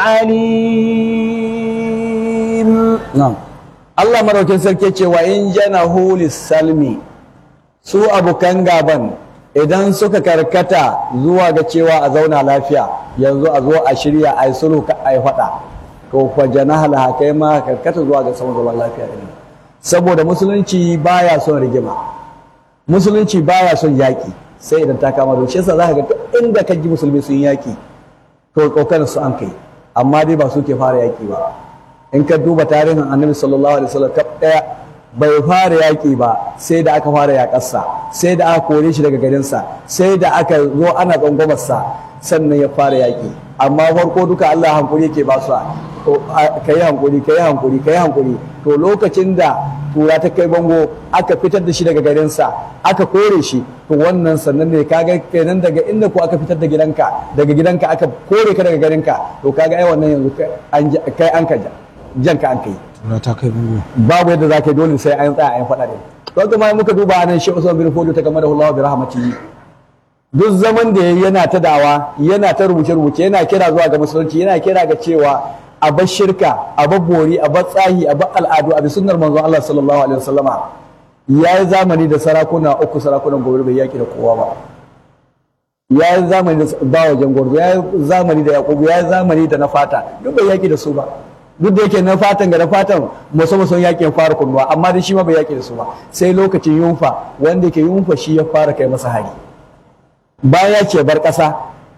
العليم Na'am. Allah maraukin sarki ce wa in janahu salmi su abokan gaban idan suka karkata zuwa ga cewa a zauna lafiya yanzu a zo a shirya a yi sulhu ka a yi faɗa to fa janaha laha kai ma karkata zuwa ga samun zaman lafiya din saboda musulunci baya son rigima musulunci baya son yaƙi sai idan ta kama da shi yasa za ka ga duk inda ka ji musulmi sun yaƙi to kokarin su an kai amma dai ba su ke fara yaƙi ba in ka duba tarihin annabi sallallahu alaihi wasallam kaf daya bai fara yaƙi ba sai da aka fara yaƙarsa sai da aka kore shi daga garinsa sai da aka zo ana tsangwamarsa sannan ya fara yaƙi amma farko duka Allah hankuri yake ba su ka yi hankuri ka yi hankuri ka yi hankuri to lokacin da tura ta kai bango aka fitar da shi daga garinsa aka kore shi to wannan sannan ne kaga kenan daga inda ko aka fitar da gidanka daga gidanka aka kore ka daga garinka to kaga ai wannan yanzu kai an ja- kai an ka ja- janka an kai Tura ta kai bango. babu yadda za ka yi dole sai an tsaya an faɗa ɗin to kuma muka duba nan shi Usman bin Fodo ta game da Allah bi rahmatihi duk zaman da yayi yana ta dawa yana ta rubuce rubuce yana kira zuwa ga musulunci yana kira ga cewa a bar shirka a bar bori a bar tsahi a bar al'adu a bi sunnar manzon Allah sallallahu alaihi wasallama yayi zamani da sarakuna uku sarakunan gobe bai yaki da kowa ba ya yi zamani da bawa jangorzo ya yi zamani da yakubu ya yi zamani da na fata duk bai yaki da su ba duk da yake na fatan ga na fatan musu musu yakin fara kunnuwa amma da shi ma bai yaki da su ba sai lokacin yunfa wanda ke yunfa shi ya fara kai masa hari bayan ya ce bar ƙasa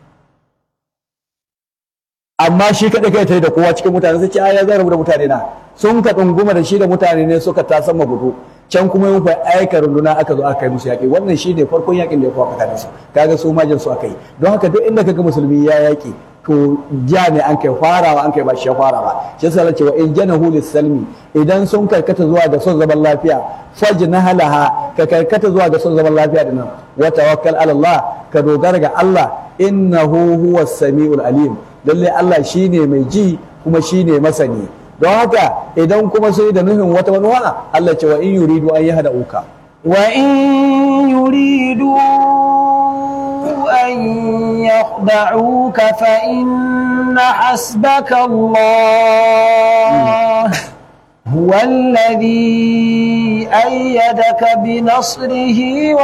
amma shi kaɗai kai ta yi da kowa cikin mutane sai ce a ya zarabu da mutane na sun ka ɗunguma da shi da mutane ne suka ta sama gudu can kuma yin fa aika runduna aka zo aka kai musu yaƙi wannan shi ne farkon yaƙin da ya kawo tsakanin su kaga su majin su aka yi don haka duk inda kaga musulmi ya yaƙi to ja ne an kai farawa an kai ba shi ya fara ba shi yasa Allah ce wa in janahu lis-salmi idan sun karkata zuwa ga son zaman lafiya fajnahalaha ka karkata zuwa ga son zaman lafiya dinnan wa tawakkal ala Allah ka dogara ga Allah innahu huwas samiul alim lalle Allah shine mai ji kuma shine masani don haka idan kuma sai da nufin wata manuwa Allah ce wa in yuridu an yahda uka وإن يريدوا أن يخدعوك فإن حسبك الله هو الذي أيدك بنصره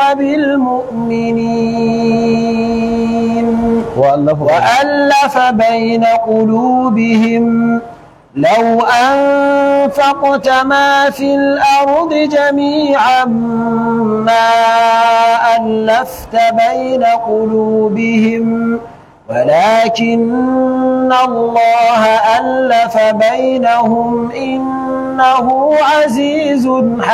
وبالمؤمنين وألف وألف بين قلوبهم لو أنفقت ما في الأرض جميعا ما ألفت بين قلوبهم ولكن الله ألف بينهم إنه عزيز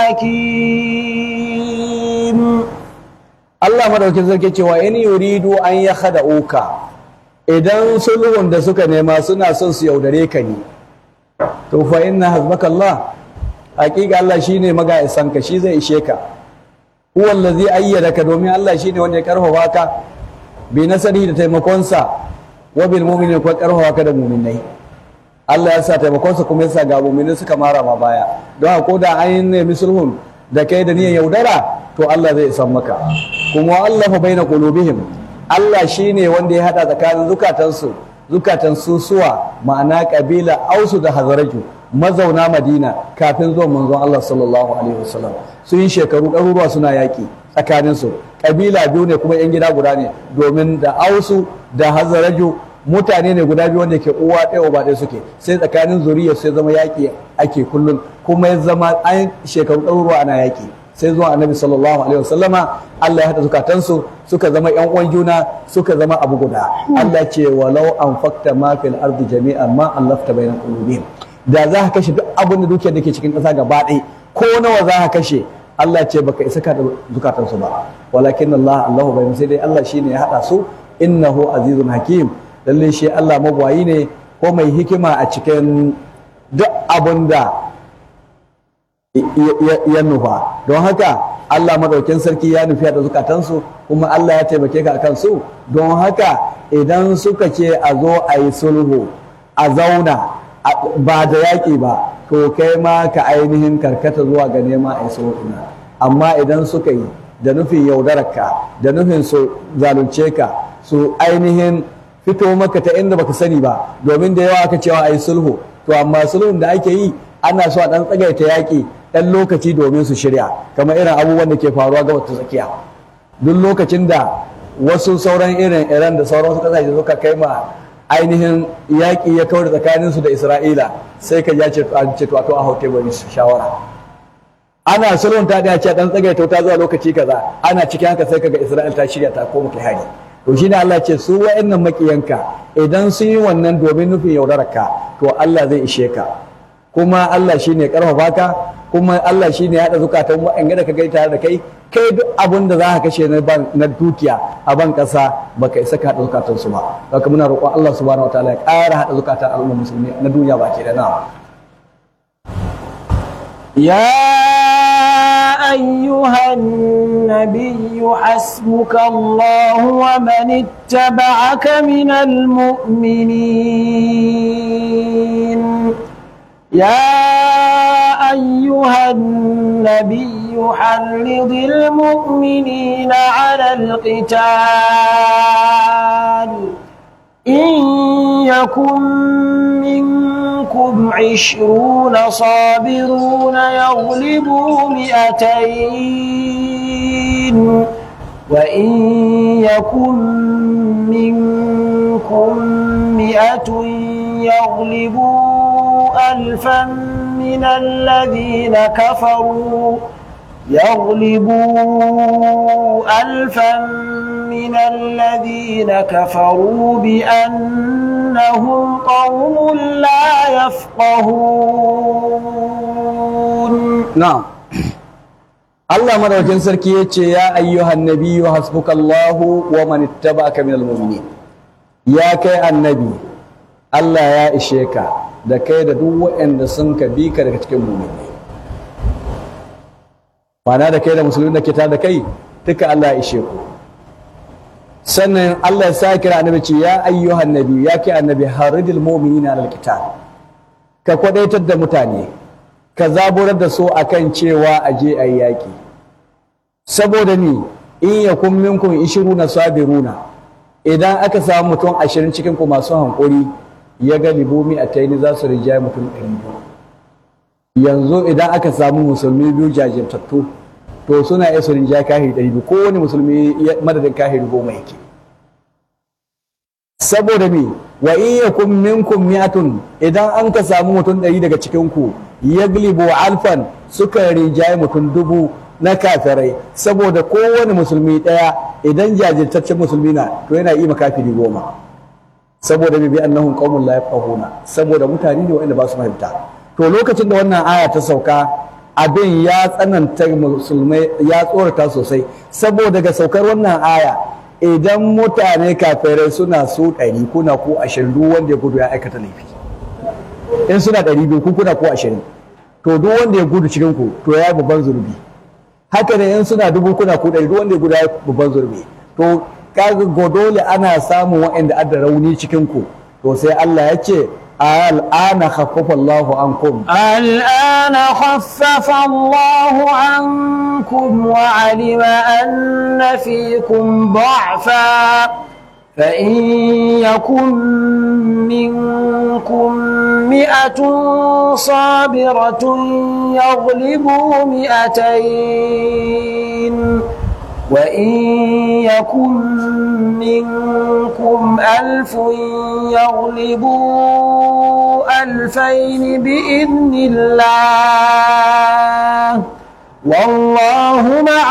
حكيم Allah madaukin sarki cewa in yuridu an ya uka idan sulhun da suka nema suna son su yaudare ka ne to fa inna hasbaka Allah hakika Allah shine magayisan ka shi zai ishe ka huwa allazi ayyadaka domin Allah shine wanda ya karfafa ka bi nasari da taimakonsa wa bil mu'minina kuma karfafa ka da mu'minai Allah ya sa taimakonsa kuma ya sa ga mu'minai suka mara ma baya don haka ko da an nemi sulhun da kai da niyyar yaudara to Allah zai isan maka kuma Allah fa baina qulubihim Allah shine wanda ya hada tsakanin zukatansu zukatan susuwa ma'ana kabila ausu da hazaraju mazauna madina kafin zuwan manzon Allah sallallahu alaihi wasallam sun yi shekaru ɗaruruwa suna yaƙi tsakaninsu kabila biyu ne kuma 'yan gida guda ne domin da ausu da hazaraju mutane ne guda biyu wanda ke uwa ɗaya uba ɗaya suke sai tsakanin zuriya sai zama yaƙi ake kullum kuma ya zama an shekaru ɗaruruwa ana yaƙi sai zuwa annabi sallallahu alaihi wasallama Allah ya haɗa zukatansu suka zama ƴan uwan juna suka zama abu guda Allah ce walau anfaqta ma fil ardi jami'an ma allafta bainal qulubihim da za ka kashe duk abin da dukiyar da ke cikin ƙasa gaba ɗaya ko nawa za ka kashe Allah ce baka isa ka da zukatansu ba walakin Allah Allahu bayin sai dai Allah shine ya haɗa su innahu azizun hakim lalle shi Allah magwayi ne ko mai hikima a cikin duk abin da ya nufa don haka Allah madaukin sarki ya nufi da zukatansu kuma Allah ya taimake ka akan su don haka idan suka ce a zo a yi sulhu a zauna ba da yaƙi ba to kai ma ka ainihin karkata zuwa ga nema a yi sulhu amma idan suka yi da nufin yaudararka da nufin su zalunce ka su ainihin fito maka ta inda baka sani ba domin da yawa aka cewa a yi sulhu to amma sulhun da ake yi ana so a ɗan tsagaita yaƙi ɗan lokaci domin su shirya kamar irin abubuwan da ke faruwa ga wata tsakiya duk lokacin da wasu sauran irin iran da sauran wasu ƙasashe suka kai ma ainihin yaƙi ya kawar tsakaninsu da isra'ila sai ka ja ce to a hau teburin shawara ana sulhun ta ɗaya ce ɗan tsagaita ta zuwa lokaci kaza ana cikin haka sai kaga isra'ila ta shirya ta koma kai hari to shi ne Allah ce su wa'annan makiyanka idan sun yi wannan domin nufin yaudararka to Allah zai ishe ka kuma Allah shi ne karfafa ka kuma Allah shi ne haɗa zukatan wa'anga da ka gai tare da kai kai duk abin da za ka kashe na dukiya a ban ƙasa baka isa ka haɗa zukatan su ba haka muna roƙon Allah subhanahu wataala ya ƙara haɗa zukatan al'ummar musulmi na duniya baki da na يا أيها النبي حسبك الله ومن اتبعك من المؤمنين يا أيها النبي حرض المؤمنين على القتال إن يكن منكم عشرون صابرون يغلبوا مئتين وإن يكن منكم مئة يغلبوا ألفا من الذين كفروا يغلبوا ألفا من الذين كفروا بأنهم قوم لا يفقهون na'am Allah madaukakin sarki ya ce ya ayyuhan nabiyyu hasbukallahu wa man ittaba'aka minal mu'minin ya kai annabi Allah ya ishe ka da kai da duk waɗanda sun ka bi ka daga cikin mu'mini ma'ana da kai da musulmi da ke tare da kai duka Allah ya ishe ku sannan Allah ya sa kira annabi ce ya ayyuhan nabi ya kai annabi haridil mu'minina alal qital ka kwadaitar da mutane ka zaburar da su akan cewa a je a yaƙi saboda ni in yakun minkum ishiruna sabiruna idan aka samu mutum ashirin cikin ku masu hankuri ya ga libomi a taini za su rinjaye mutum ɗari biyu yanzu idan aka samu musulmi biyu jajirtattu to suna iya su rinjaye kahiri ɗari biyu kowane musulmi madadin kahiri goma yake saboda me wa in yakun minkum mi'atun idan an ka samu mutum ɗari daga cikin ku yaglibu alfan suka rinjaye mutum dubu na kafirai saboda kowane musulmi ɗaya idan jajirtaccen musulmi na to yana yi makafiri goma saboda bi annahum qaumun la yafqahuna saboda mutane ne wanda ba su fahimta to lokacin da wannan aya ta sauka abin ya tsananta musulmai ya tsorata sosai saboda ga saukar wannan aya idan mutane kafirai suna so ɗari kuna ko ashirin duk wanda ya gudu ya aikata laifi in suna ɗari biyu ku kuna ko ashirin to duk wanda ya gudu cikin ku to ya yi babban zurbi haka ne in suna dubu kuna ko ɗari duk wanda ya gudu ya yi babban zurbi to kaga godole ana samun waɗanda adda rauni cikin ku to sai Allah ya ce الآن خفف الله عنكم الآن خفف الله عنكم وعلم أن فيكم ضعفا فإن يكن منكم مئة صابرة يغلبوا مئتين وإن يكن منكم ألف يغلبوا ألفين بإذن الله والله مع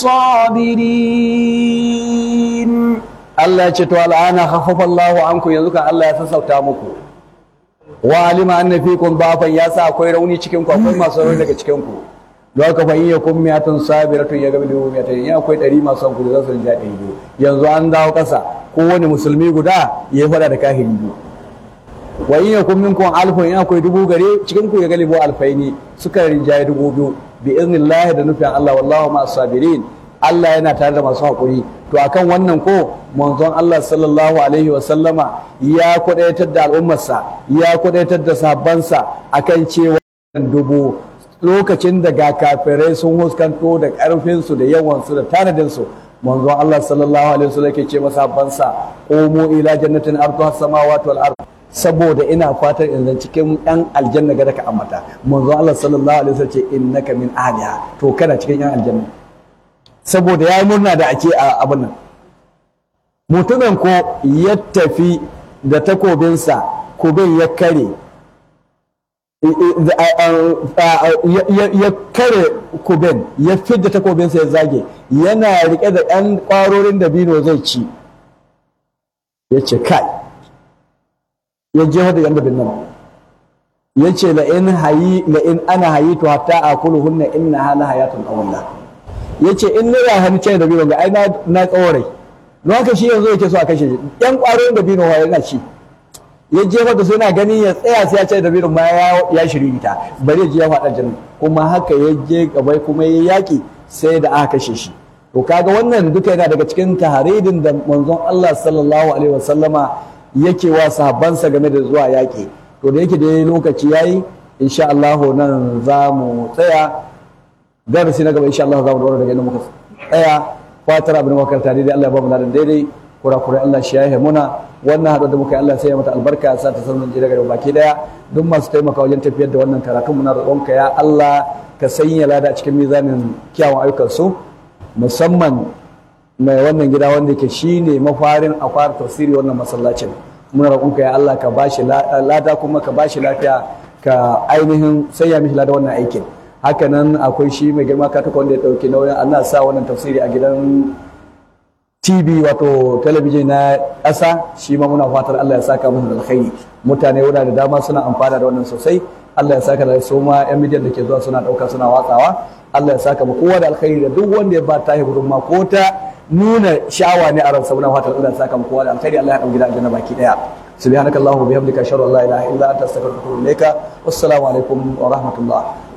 الصابرين Allah ya ce to al'ana khaffafa Allahu anku yanzu kan Allah ya sassauta muku wa alima anna fikum dafan ya sa akwai rauni cikin ku akwai masu rauni daga cikin ku don haka fa in yakum miyatun sabiratun ya gabi dubu miyatun in akwai ɗari masu hankuli za su rinja ɗari biyu yanzu an dawo ƙasa kowane musulmi guda ya faɗa da kahiri biyu wa in yakum minkum alfun in akwai dubu gare cikin ku ya galibo alfaini suka rinjaye dubu biyu bi iznillahi da nufin Allah wallahu ma sabirin Allah yana tare da masu haƙuri to akan wannan ko manzon Allah sallallahu alaihi wa sallama ya kudaitar da al'ummarsa ya kudaitar da sahabbansa akan cewa dubu lokacin da ga kafirai sun huskanto da ƙarfinsu da yawansu da tanadinsu manzon Allah sallallahu alaihi wa sallam ke ce masahabbansa qumu ila jannatin arduha samawati wal ard saboda ina fatan in zan cikin yan aljanna ga da ka ambata manzon Allah sallallahu alaihi wa sallam ce innaka min ahliha to kana cikin yan aljanna saboda ya yi murna da ake a abin nan mutumin ko ya tafi da takobinsa kubin ya kare ya kare kubin ya fidda takobinsa ya zage yana rike da ɗan ƙwarorin da bino zai ci ya ce kai ya jefa da yan dabin nan ya ce la'in ana hayi to hatta a kulu hunna inna hala hayatun awalla ya ce in na ya hannu cin da bino ga ai na tsawarai don haka shi yanzu yake so a kashe shi yan ƙwarorin da bino wa yana ci ya jefa da suna gani ya tsaya sai ya ce da bino ma ya shiri ta bari ya je ya faɗa janna kuma haka ya je gabai kuma ya yaƙi sai da aka kashe shi to kaga wannan duka yana daga cikin taharidin da manzon Allah sallallahu alaihi wasallama yake wa sahabbansa game da zuwa yaƙi to da yake dai lokaci yayi insha Allah nan za mu tsaya darasi na gaba insha Allah za mu dora daga inda muka tsaya fatar abin makaranta daidai Allah ya ba mu ladan daidai kurakurai Allah shi ya muna wannan haɗuwar da muka yi Allah sai ya mata albarka ya sa ta sanin ji daga baki daya duk masu taimaka wajen tafiyar da wannan karatun muna roƙonka ya Allah ka sanya lada a cikin mizanin kyawun ayyukan su musamman mai wannan gida wanda ke shine mafarin a fara tafsiri wannan masallacin muna roƙonka ya Allah ka bashi lada kuma ka bashi lafiya ka ainihin sanya mishi lada wannan aikin hakanan akwai shi mai girma kataka wanda ya ɗauki nauyin ana sa wannan tafsiri a gidan tv wato talabijin na ƙasa shi ma muna fatar allah ya saka masa da alkhairi mutane wurare da dama suna amfana da wannan sosai Allah ya saka da su ma yan midiyan da ke zuwa suna ɗauka suna watsawa Allah ya saka mu kowa da alkhairi da duk wanda ya ba ta gudunma ko ta nuna sha'awa ne a ransa muna fatan Allah ya saka mu kowa da alkhairi Allah ya ɗauki da aljanna baki ɗaya subhanakallahumma bihamdika ashhadu an la ilaha illa anta astaghfiruka wa atubu ilaika wassalamu alaikum wa rahmatullah